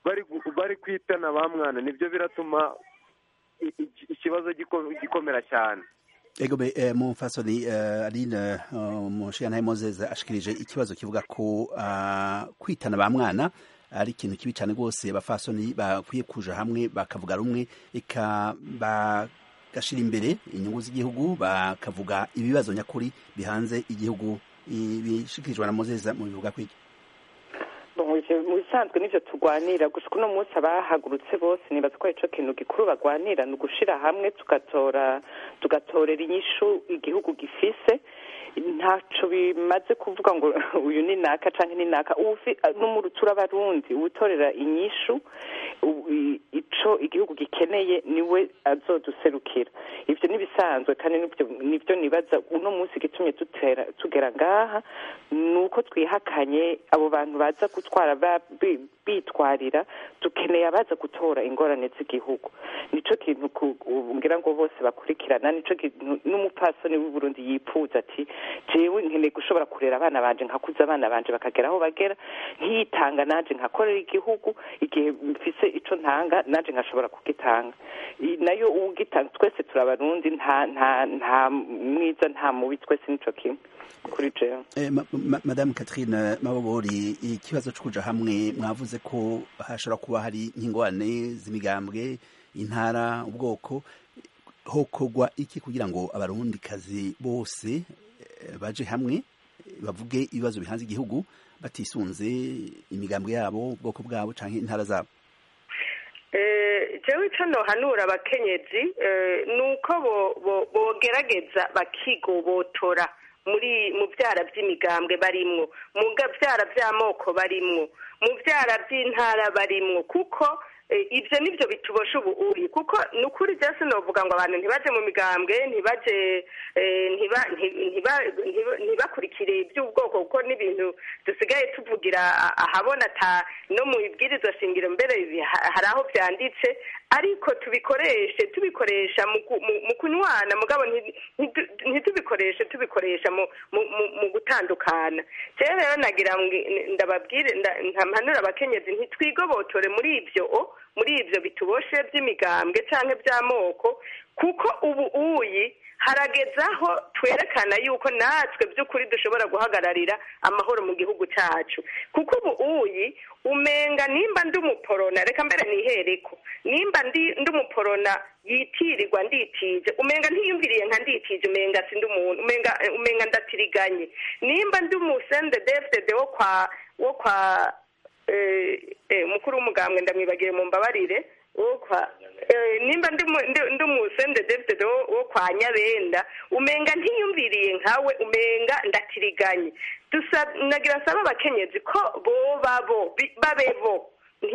bari gu- bari kwitana ba mwana nibyo biratuma i- i- ikibazo giko- gikomera cyane ego be eh, mumfasoni eh, aline uh, mushiyantahe moses ashikirije ikibazo kivuga ko uh, kwitana ba mwana ari ikintu kibi cyane rwose abafasoni bakwiye kuja hamwe bakavuga rumwe eka bagashira imbere inyungu z'igihugu bakavuga ibibazo nyakuri bihanze igihugu ibishikirijwe na moses mu bivuga kwiki mu bisanzwe n'ibyo turwanira gusa uno munsi abahagurutse bose nibaza ko icyo kintu gikuru bagwanira ni ugushira hamwe tugatora tugatorera inyishu igihugu gifise ntacyo bimaze kuvuga ngo uyu ni naka cyangwa ni naka n'umurutura abarundi utorera inyishu icyo igihugu gikeneye niwe azoduserukira ibyo n'ibisanzwe kandi nibyo nibaza uno munsi gitumye dutera tugera ngaha ni uko twihakanye abo bantu baza gutwara bitwarira dukeneye abaza gutora ingorane z'igihugu nicyo kintu ngira ngo bose bakurikirana nicyo kintu n'umupfasoni w'uburundi yipfuza ati jewe nkeneye gushobora kurera abana banje nkakuza abana banje bakagera aho bagera nkitanga nanje nkakorera igihugu igihe mfise ico ntanga nanje nkashobora kugitanga nayo ugitanga twese turabarundi nta nta nta mwiza nta mubi twese nico kimwe kuri jewe eh, ma, ma, madame Catherine Mabobori ikibazo cyo kuja hamwe mwavuze ko hashobora kuba hari nk'ingorane z'imigambwe intara ubwoko hokogwa iki kugira ngo abarundi kazi bose baje hamwe bavuge ibibazo bihanze igihugu batisunze imigambwe yabo ubwoko bwabo canke intara zabo jewe ico nohanura abakenyezi ni uko bogerageza bakigobotora muri mu byara by'imigambwe barimwo mu byara by'amoko barimwo mu byara by'intara barimwo kuko ibyo nibyo bitubosha ubuuri kuko ni ukuri byose sinovuga ngo abantu ntibaje mu migambwe ntibaje ntibakurikire iby'ubwoko kuko n'ibintu dusigaye tuvugira ahabona ata no mu ibwirizwa shingiro mbere hari aho byanditse ariko tubikoreshe tubikoresha mu kunywana mugabo ntitubikoreshe tubikoresha mu gutandukana rero rero nagira ndababwire ntampanura abakenyezi ntitwigobotore muri ibyo muri ibyo bituboshe by'imigambwe cyangwa by'amoko kuko ubu uyi haragezaho twerekana yuko natwe by'ukuri dushobora guhagararira amahoro mu gihugu cyacu kuko ubu uyi umenga nimba ndi umuporona reka mbere nihereko nimba ndi umuporona yitirirwa nditije umenga ntiyumviriye nka nditije umenga si ndi umuntu umenga umenga ndatiriganye nimba ndi umusende defudede wo kwa wo kwa umukuru w'umugambwe ndamwibagiye mu mbabarire wo kwa nimba ndi umusende defudede wo kwa nyabenda umenga ntiyumviriye nkawe umenga ndatiriganye nagira saba abakenyezi ko boba bo babe bo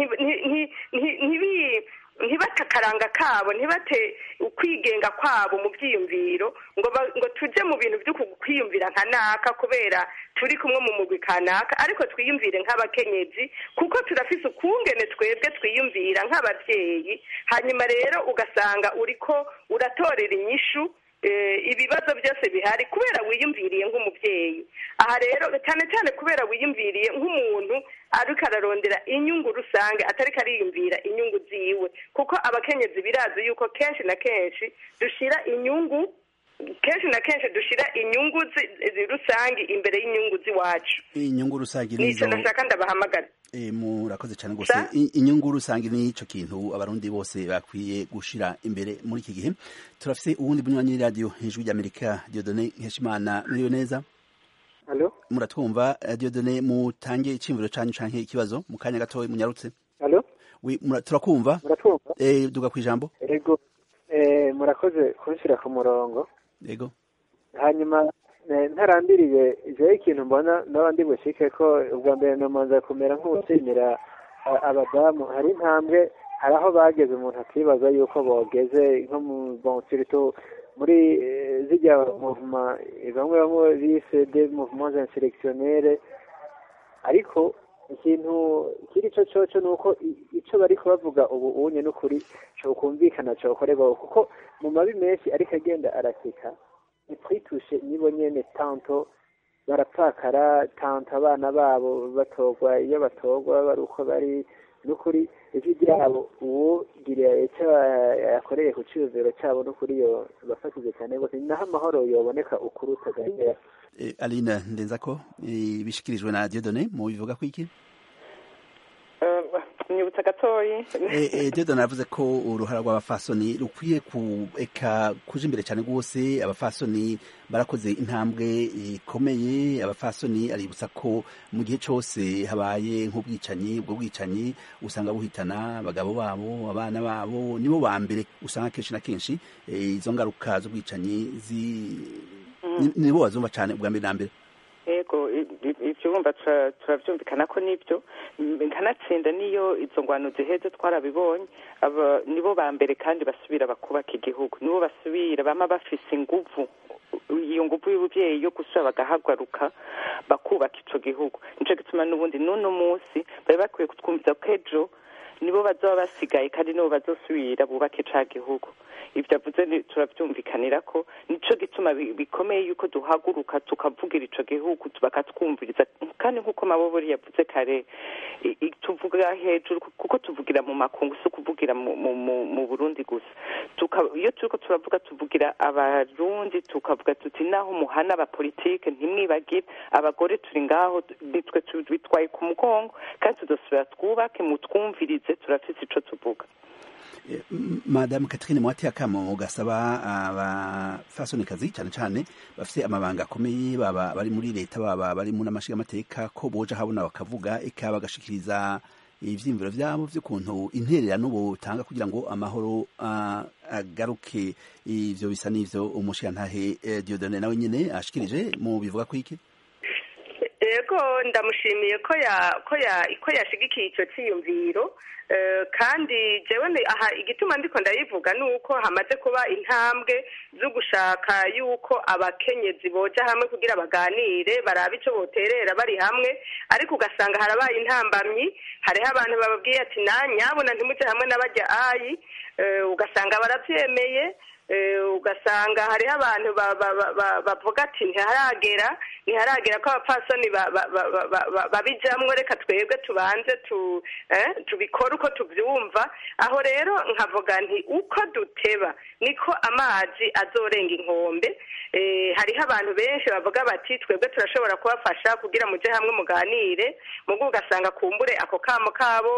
ntibate akaranga kabo ntibate ukwigenga kwabo mu byiyumviro ngo ngo tujye mu bintu byo kwiyumvira nka naka kubera turi kumwe mu mugwi kanaka ariko twiyumvire nk'abakenyezi kuko turafise ukungene twebwe twiyumvira nk'ababyeyi hanyuma rero ugasanga uriko uratorera inyishu ibibazo byose bihari kubera wiyumviriye nk'umubyeyi aha rero cyane cyane kubera wiyumviriye nk'umuntu ariko ararondera inyungu rusange atariko ariyumvira inyungu ziwe kuko abakenyezi birazi yuko kenshi na kenshi dushira inyungu kenshi na kenshi dushira inyungu rusange imbere y'inyungu z'iwacu inyungu rusange nizo nashaka ndabahamagara murakoze cyane rwose inyungu rusange ni icyo kintu abarundi bose bakwiye gushira imbere muri iki gihe turafise uwundi bunywanyi w'iradiyo hejuru y'amerika diodone nkeshimana muriwe neza muratwumva diodone mutange iciyumviro canyu canke ikibazo mu kanya gatoya munyarutse turakumva duga ku ijambo ego murakoze kubishyira ku murongo ego hanyuma ntarambiriye jewe ikintu mbona n'abandi bushike ko ubwa mbere namanza kumera nk'uwushimira abadamu hari intambwe hari aho bageze umuntu akibaza yuko bogeze nko mu bonsirito muri zijya muvuma bamwe bamwe bise de mouvement inselectionnere ariko ikintu kiri cyo cyoco ni uko icyo bari kubavuga ubu unye n'ukuri cyokumvikana cyokorerwaho kuko mu mabi menshi ariko agenda arasika ntitwitushe nibo nyene tanto barapfakara tanto abana babo batorwa iyo batorwa bari uko bari n'ukuri ijwi ryabo uwugiriye icyo yakoreye ku cyuzuro cyabo n'ukuri yo bafashije cyane rwose ni naho amahoro yoboneka ukuri utagahera aline ndenza ko bishikirijwe na diodone mu bivuga ko iki nyibutsa gatoyi diodone yavuze ko uruhara rw'abafasoni rukwiye eka kuja imbere cyane rwose abafasoni barakoze intambwe ikomeye abafasoni aributsa ko mu gihe cyose habaye nk'ubwicanyi ubwo bwicanyi usanga buhitana abagabo babo abana babo nibo ba mbere usanga kenshi na kenshi izo ngaruka z'ubwicanyi nibo bazumva cyane ubwa mbere na mbere yego ibyo wumva turabyumvikana ko nibyo nkanatsinda niyo izo ngwano ziheze twarabibonye nibo ba mbere kandi basubira bakubaka igihugu nibo basubira bama bafise inguvu iyo nguvu y'ubuvyeyi yo gusubira bagahagaruka bakubaka ico gihugu nico gituma n'ubundi n'uno munsi bari bakwiye kutwumviza ko ejo nibo bazoba basigaye kandi nibo bazosubira bubake ca gihugu ibyo avuze turabyumvikanira ko nico gituma bikomeye yuko duhaguruka tukavugira ico gihugu bakatwumviriza kandi nk'uko mabobori yavuze kare tuvuga hejuru kuko tuvugira mu makungu si ukuvugira mu burundi gusa iyo turiko turavuga tuvugira abarundi tukavuga tuti naho muhana abapolitike ntimwibagire abagore turi ngaho nitwe bitwaye ku mugongo kandi tudasubira twubake mutwumvirize turafise ico tuvuga madamu Catherine mwati akamo gasaba abafasonikazi cyane cyane bafite amabanga akomeye baba bari muri leta baba bari mu n'amashiga amateka ko boja habona bakavuga eka bagashikiriza ivyimviro vyabo vy'ukuntu intererano botanga kugira ngo amahoro agaruke ivyo bisa n'ivyo umushigantahe Diodone nawe nyene ashikirije mu bivuga ko iki yego ndamushimiye ko ya ko ya ko yashigikiye icyo cyiyumviro kandi jewe aha igituma ndiko ndayivuga ni uko hamaze kuba intambwe zo gushaka yuko abakenyezi boja hamwe kugira baganire barabe icyo boterera bari hamwe ariko ugasanga harabaye intambamyi hariho abantu bababwiye ati na nyabona ntimujye hamwe n'abajya ayi ugasanga barabyemeye ugasanga hariho abantu bavuga ati ntiharagera ntiharagera ko abapfasoni babijyamo reka twebwe tubanze tubikore uko tubyumva aho rero nkavuga nti uko duteba niko amazi azorenga inkombe hariho abantu benshi bavuga bati twebwe turashobora kubafasha kugira mujye hamwe muganire mugo ugasanga kumbure ako kamo kabo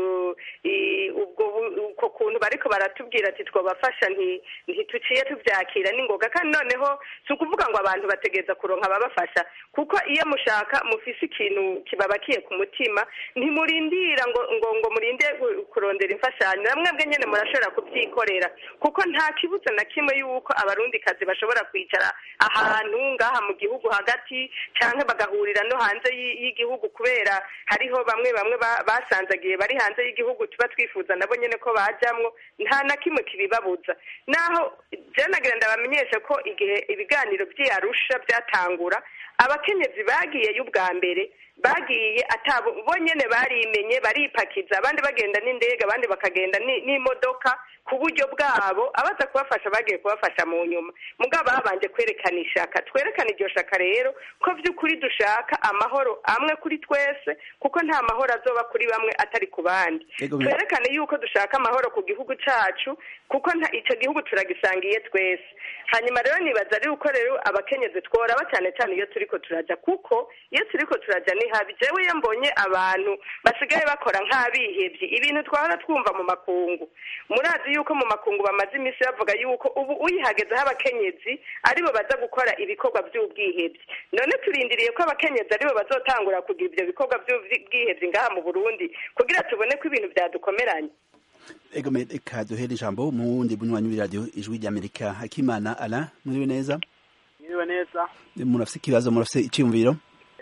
ubwo kuntu bariko baratubwira ati twabafasha ntituciye tubyakira n'ingoga kandi noneho si ukuvuga ngo abantu bategereza kuronka ababafasha kuko iyo mushaka mufise ikintu kibabakiye ku mutima ntimurindira ngo ngo ngo murinde kurondera imfashanyo namwe bwe nyine murashobora kubyikorera kuko nta kibuza na kimwe y'uko abarundikazi bashobora kwicara ahantu ngaha mu gihugu hagati cyangwa bagahurira no hanze y'igihugu kubera hariho bamwe bamwe basanzagiye bari hanze y'igihugu tuba twifuza nabo nyine ko bajyamwo nta na kimwe kibibabuza naho byanagira ndabamenyesha ko igihe ibiganiro by'iyarusha byatangura abakenyezi bagiyeyo ubwa mbere bagiye atabo bo nyene barimenye baripakiza abandi bagenda n'indege abandi bakagenda n'imodoka ku buryo bwabo abaza kubafasha bagiye kubafasha mu nyuma mugabo babanje kwerekana ishaka twerekana iryo shaka rero ko by'ukuri dushaka amahoro amwe kuri twese kuko nta mahoro azoba kuri bamwe atari ku bandi twerekane yuko dushaka amahoro ku gihugu cacu kuko icyo gihugu turagisangiye twese hanyuma rero nibaza ari uko rero abakenyezi tworaba cyane cyane iyo turiko turaja kuko iyo turiko turaja ni habi jewe iyo mbonye abantu basigaye bakora nk'abihevye ibintu twahora twumva mu makungu murazi yuko mu makungu bamaze iminsi bavuga yuko ubu uyihagezeho abakenyezi aribo baza gukora ibikorwa by'ubwihebye none turindiriye ko abakenyezi aribo bazotangura kugira ibyo bikorwa by'ubwihebye ngaha mu burundi kugira tubone ko ibintu byadukomeranye ego reka duhere ijambo mu wundi bunywanyi w'iradiyo ijwi ry'amerika hakimana ala muriwe neza muriwe neza murafise ikibazo murafise icyumviro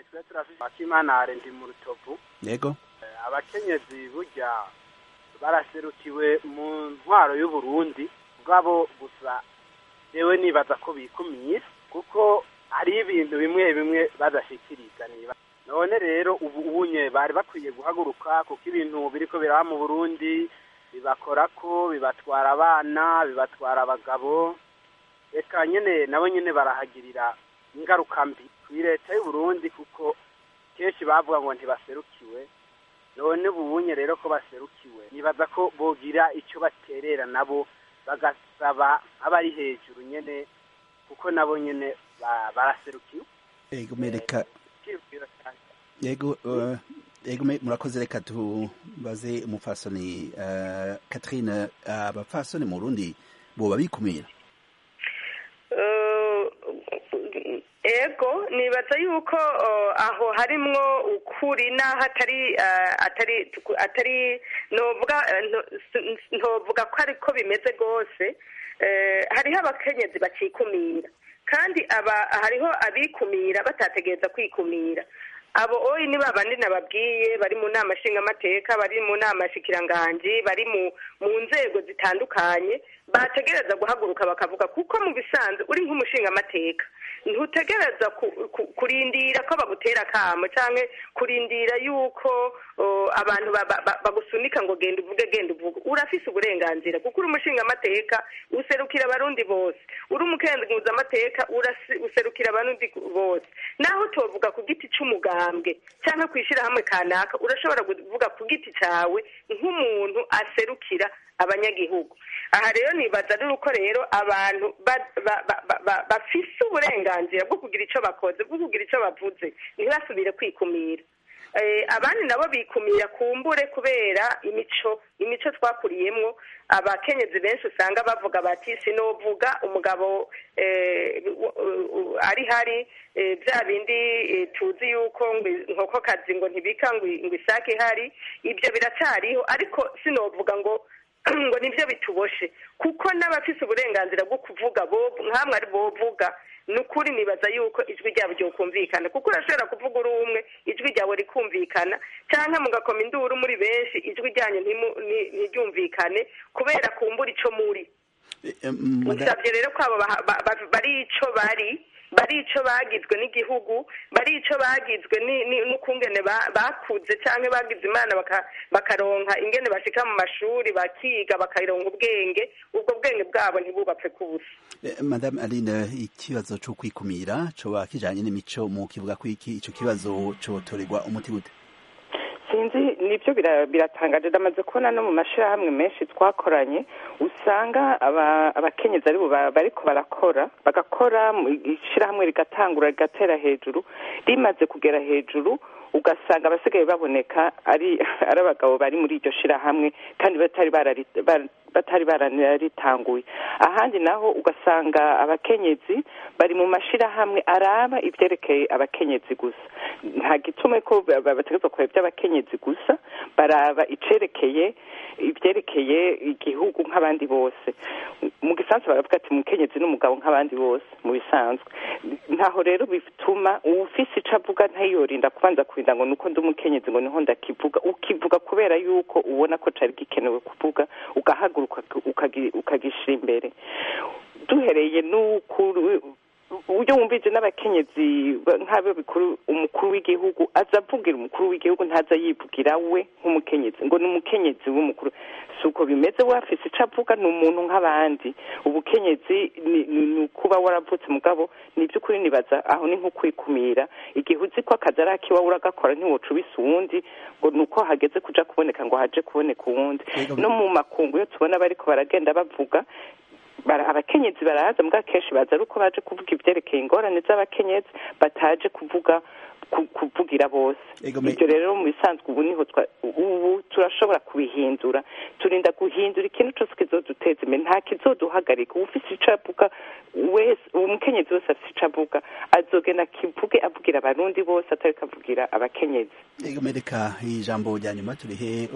hakimana ndi mu rutovu yego abakenyezi burya baraserukiwe mu ntwaro y'uburundi bwabo gusa yewe nibaza ko bikumiye kuko hari ibintu bimwe bimwe badashikiriza niba none rero ubu unye bari bakwiye guhaguruka kuko ibintu biriko biraba mu burundi bibakora ko bibatwara abana bibatwara abagabo reka nyine nabo nyine barahagirira ingaruka mbi kuri leta y'uburundi kuko kenshi bavuga ngo ntibaserukiwe none ubunye rero ko baserukiwe nibaza ko bogira icyo baterera nabo bagasaba abari hejuru nyene kuko nabo nyene ba- baraserukiwe ego mereka Icyiyumviro cyanjye. yego uh, yego me- murakoze reka tubaze umupfasoni uh, Catherine abapfasoni mu Burundi boba bikumira Eh, ego nibaza yuko eh, aho harimwo ukuri n'aho atari eh, atari atari novuga eh, nto- s- ntovuga ko ariko bimeze rwose Eh, hariho abakenyezi bacikumira kandi aba hariho abikumira batategereza kwikumira abo oyi ni babandi nababwiye bari mu nama nshingamateka bari mu nama shikiranganji bari mu mu nzego zitandukanye bategereza guhaguruka bakavuga kuko mu bisanzwe uri nk'umushingamateka ntutegereza ku- ku- kurindira ko bagutera akamo cyangwa kurindira yuko o, abantu ba- ba- ba- bagusunika ngo genda uvuge genda uvuge urafise uburenganzira kuko uri umushingamateka userukira abarundi bose uri umukenguzamateka urasi- userukira abarundi bose naho utovuga ku giti c'umugambwe cyangwa ku ishyirahamwe kanaka urashobora kuvuga ku giti cyawe nk'umuntu aserukira abanyagihugu aha rero nibaza ari uko rero abantu ba- ba- ba- ba- ba- bafise uburenganzira bwo kugira icyo bakoze bwo kugira icyo bavuze ntibasubire kwikumira Eh, abandi nabo bikumira kumbure kubera imico imico twakuriyemwo abakenyezi benshi usanga bavuga bati sinovuga umugabo eh, u- u- u- ari hari eh, bya bindi eh, tuzi yuko ngo inkokokazi ngo ntibika ngo i- ngo isake ihari ibyo biracariho ariko sinovuga ngo ngo nibyo bituboshe kuko n'abafise uburenganzira bwo kuvuga bo nkamwe ari bovuga ni ukuri nibaza yuko ijwi ryabo ryokumvikana kuko urashobora kuvuga uri umwe ijwi ryawe rikumvikana cyangwa mugakoma induru muri benshi ijwi ryanyu ntimu- nti- ntiryumvikane kubera kumbura ico muri Eh, eh, mada- usabye rero ko abo baha- ba- ba- bari ico bari bari ico bagizwe n'igihugu bari ico bagizwe ni- ni- n'ukungene ba- bakuze canke bagize imana baka- bakaronka ingene bashika mu mashuri bakiga bakaronka ubwenge ubwo bwenge bwabo ntibubapfe kubusa eh, madame Aline ikibazo cyo kwikumira coba kijanye n'imico mu kivuga ko iki ico kibazo cotorerwa umuti gute sinzi nibyo bira- biratangaje ndamaze kubona no mu mashyirahamwe menshi twakoranye usanga aba- abakenyezi aribo ba- bariko barakora bagakora mu- ishyirahamwe rigatangura rigatera hejuru rimaze kugera hejuru ugasanga abasigaye baboneka ari ari abagabo bari muri iryo shirahamwe kandi batari barari- bar- batari bararitanguye ahandi naho ugasanga abakenyezi bari mu mashirahamwe araba ivyerekeye abakenyezi gusa nta gitume ko ba- ba- bategerezwa kureba iby'abakenyezi gusa baraba icerekeye ivyerekeye igihugu nk'abandi bose mu gisanzwe baravuga ati umukenyezi n'umugabo nk'abandi bose mu bisanzwe ntaho rero bituma uwufise ico avuga ntayorinda kubanza kurinda ngo nuko ndi umukenyezi ngo niho ndakivuga ukivuga kubera yuko ubona ko cari gikenewe kuvuga ugahaguruka ukagi- ukagishira imbere duhereye n'ukuru uburyo wumvise n'abakenyezi ba- nk'abo bikuru umukuru w'igihugu aza avugira umukuru w'igihugu ntaza yivugira we nk'umukenyezi ngo ni umukenyezi w'umukuru si uko bimeze we afise ico avuga ni umuntu nk'abandi ubukenyezi ni ni- ni ukuba waravutse mugabo ni iby'ukuri nibaza aho ni nko kwikumira igihe uzi ko akazi ari akiwawe uragakora ntiwoca ubisa uwundi ngo ni uko hageze kuja kuboneka ngo haje kuboneka uwundi Yego. no mu makungu iyo tubona bariko baragenda bavuga bara- abakenyezi baraza mbwa kenshi baza ari uko baje kuvuga ivyerekeye ingorane z'abakenyezi bataje kuvuga ku- kuvugira bose Ego, me- ivyo rero mu bisanzwe ubu niho twa- ubu turashobora kubihindura turinda guhindura ikintu cose kizoduteza imbere nta kizoduhagarika uwufise ico avuga wese umukenyezi wese afise ico avuga azogenda akivuge avugira abarundi bose atariko avugira abakenyezi Ego mereka ijambo rya nyuma turihe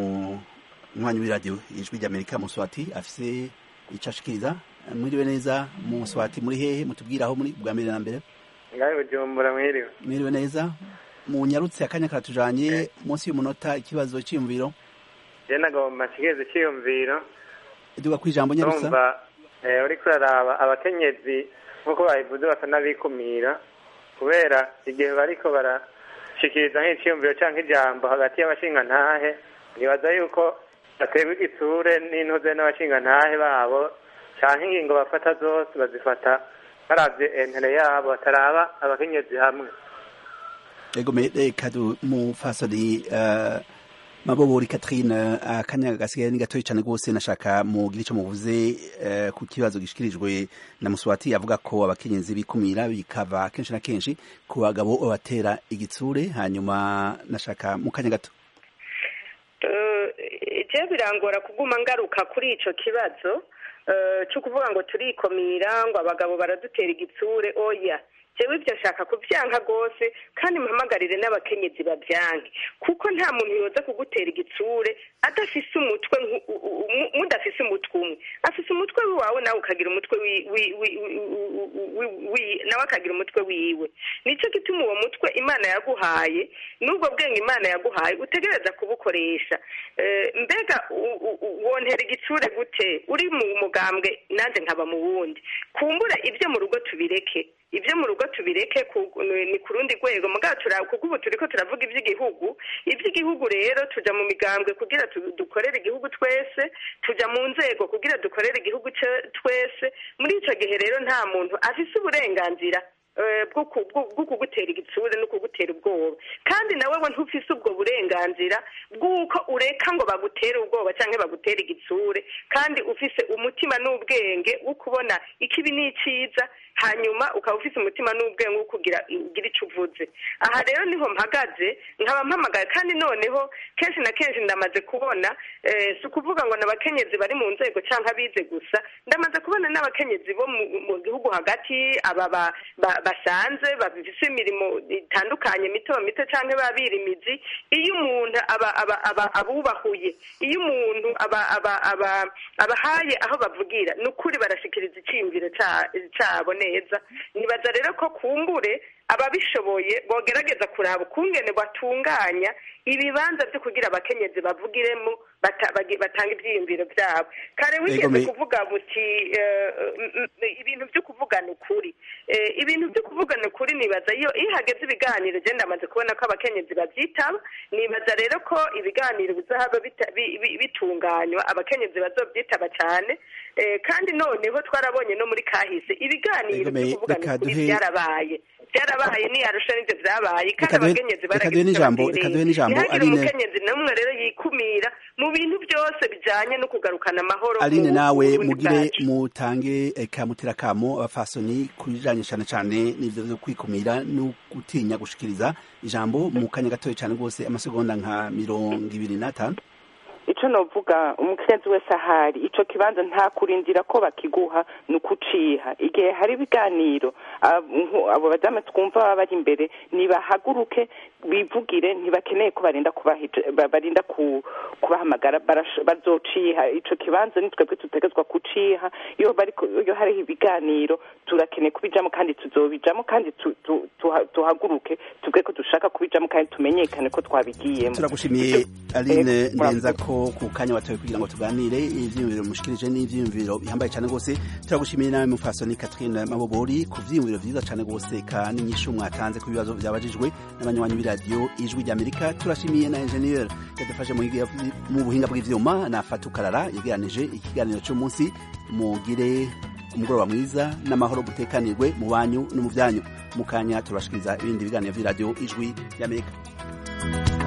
umwanya w'iradiyo ijwi ry'Amerika mu Swati afise ico ashikiriza mwiriwe neza mu Swati muri hehe mutubwira aho muri bwa mbere na mbere ngaho bujumbura mwiriwe mwiriwe neza mu nyarutse akanya karatujanye munsi y'umunota ikibazo cyiyumviro je nagomba nshikirize iciyumviro duga ku ijambo nyarusa numva eh, uriko uraraba abakenyezi nk'uko babivuze basa n'abikumira kubera igihe bariko barashikiriza nk'iciyumviro canke ijambo hagati y'abashingantahe nibaza yuko baterwa igitsure n'intuze n'abashingantahe babo canke ingingo bafata zose bazifata baravye entere yabo bataraba abakenyezi hamwe Ego me- reka du mufasoni uh, mabobori Catherine akanya gasigaye ni gatoyi cyane rwose nashaka mugira icyo muvuze eh, ku kibazo gishikirijwe na Muswati avuga ko abakenyezi bikumira bikava kenshi na kenshi ku bagabo babatera igitsure hanyuma nashaka mu kanya gato je birangora kuguma ngaruka kuri ico kibazo eh, cyo kuvuga ngo turikomira ngo abagabo baradutera igitsure oya jewe ibyo nshaka kubyanka rwose kandi mpamagarire n'abakenyezi babyanke kuko nta muntu yoza kugutera igitsure adafise umutwe nku- u- u- u- mudafise umutwe umwe afise umutwe wawe nawe ukagira umutwe wi- wi- wi- wi- wi- wi- nawe akagira umutwe wiwe nicyo gituma uwo mutwe imana yaguhaye n'ubwo bwenge imana yaguhaye utegereza kubukoresha Eh, mbega u- u- u- wontera igitsure gute uri mu mugambwe nanjye nkaba mu wundi kumbure ibyo mu rugo tubireke ibyo mu rugo tubireke ku- ni ku rundi rwego mugabo tura- kuko ubu turiko turavuga iby'igihugu iby'igihugu rero tuja mu migambwe kugira tu- dukorere igihugu twese tuja mu nzego kugira dukorere igihugu ce- twese muri ico gihe rero nta muntu afise uburenganzira eh, bwo ku- bwo- bwo kugutera igitsure no kugutera ubwoba kandi nawe we ntufise ubwo burenganzira bw'uko ureka ngo bagutere ubwoba cyangwa bagutere igitsure kandi ufise umutima n'ubwenge wo kubona ikibi n'icyiza hanyuma ukaba ufise umutima n'ubwenge wo kugira ugira icyo uvuze aha rero niho mpagaze nkaba mpamagaye kandi noneho kenshi na kenshi ndamaze kubona eh, si ukuvuga ngo n'abakenyezi bari mu nzego cyangwa abize gusa ndamaze kubona n'abakenyezi bo mu mu gihugu hagati aba ba- ba- basanze bafise imirimo itandukanye mito mito cyangwa babira imizi iyo umuntu aba aba aba abubahuye iyo umuntu aba aba aba abahaye aho bavugira ni ukuri barashikiriza icyiyumviro ca- cabo neza nibaza rero ko kumbure ababishoboye bogerageza kuraba ukungene batunganya ibibanza byo kugira abakenyezi bavugiremo bata- bagi- batanga ibyiyumviro byabo kare wigeze me- kuvuga buti eh, m- m- ibintu byo kuvugana ukuri Eh, ibintu byo kuvugana ukuri nibaza iyo iyo hageze ibiganiro je ndamaze kubona ko abakenyezi bavyitaba nibaza rero ko ibiganiro bizahaba bita- bi- bi- bitunganywa abakenyezi bazovyitaba cyane Eh, kandi noneho twarabonye no muri kahise ibiganiro Ego me- byo kuvugana reka ukuri duhe- byarabaye byarabaye ni arusha n'ivyo vyabaye kandi Reka duhe- abakenyezi reka duhe baragize n'ijambo- icyo reka duhe batereye. n'ijambo, ntihagire Aline. umukenyezi n'umwe rero yikumira mu bintu byose bijanye no kugarukana amahoro Aline mu nawe Burundi mugire bwacu. mutange kamutera kamo abafasoni kubijanye cyane cyane n'ivyo vyo kwikumira no gutinya gushikiriza ijambo mu kanya gatoya cyane rwose amasegonda nka mirongo ibiri n'atanu ico novuga umukenyezi wese ahari ico kibanza nta kurindira ko bakiguha ni ukuciha igihe hari ibiganiro ab- nku- abo badamu twumva baba bari imbere nibahaguruke bivugire ntibakeneye ko barinda kubahija- ba- barinda ku- kubahamagara barash- bazociha ico kibanza ni twebwe tutegezwa kuciha iyo bariko iyo hariho ibiganiro turakeneye kubijamo kandi tuzobijamo kandi tu- tu- tuha- tuhaguruke tuvuge ko dushaka kubijamo kandi tumenyekane ko twabigiyemo turagushimiye aline Eh, ndenza ko ku kanya watoye kugira ngo tuganire ivyiyumviro mushikirije n'ivyiyumviro bihambaye cyane rwose turagushimiye nawe mufasoni Catherine Mabobori ku vyiyumviro vyiza cyane rwose ka n'inyishu mwatanze ku bibazo byabajijwe n'abanywanyi b'iradiyo ijwi ry'Amerika turashimiye na engineer yadufashe mu higa- mu buhinga bw'ivyuma na Fatukarara yegeranije ikiganiro cy'umunsi mugire umugoroba mwiza n'amahoro gutekanirwe mu banyu no mu byanyu mu kanya turashikiriza ibindi biganiro vy'iradiyo ijwi ry'Amerika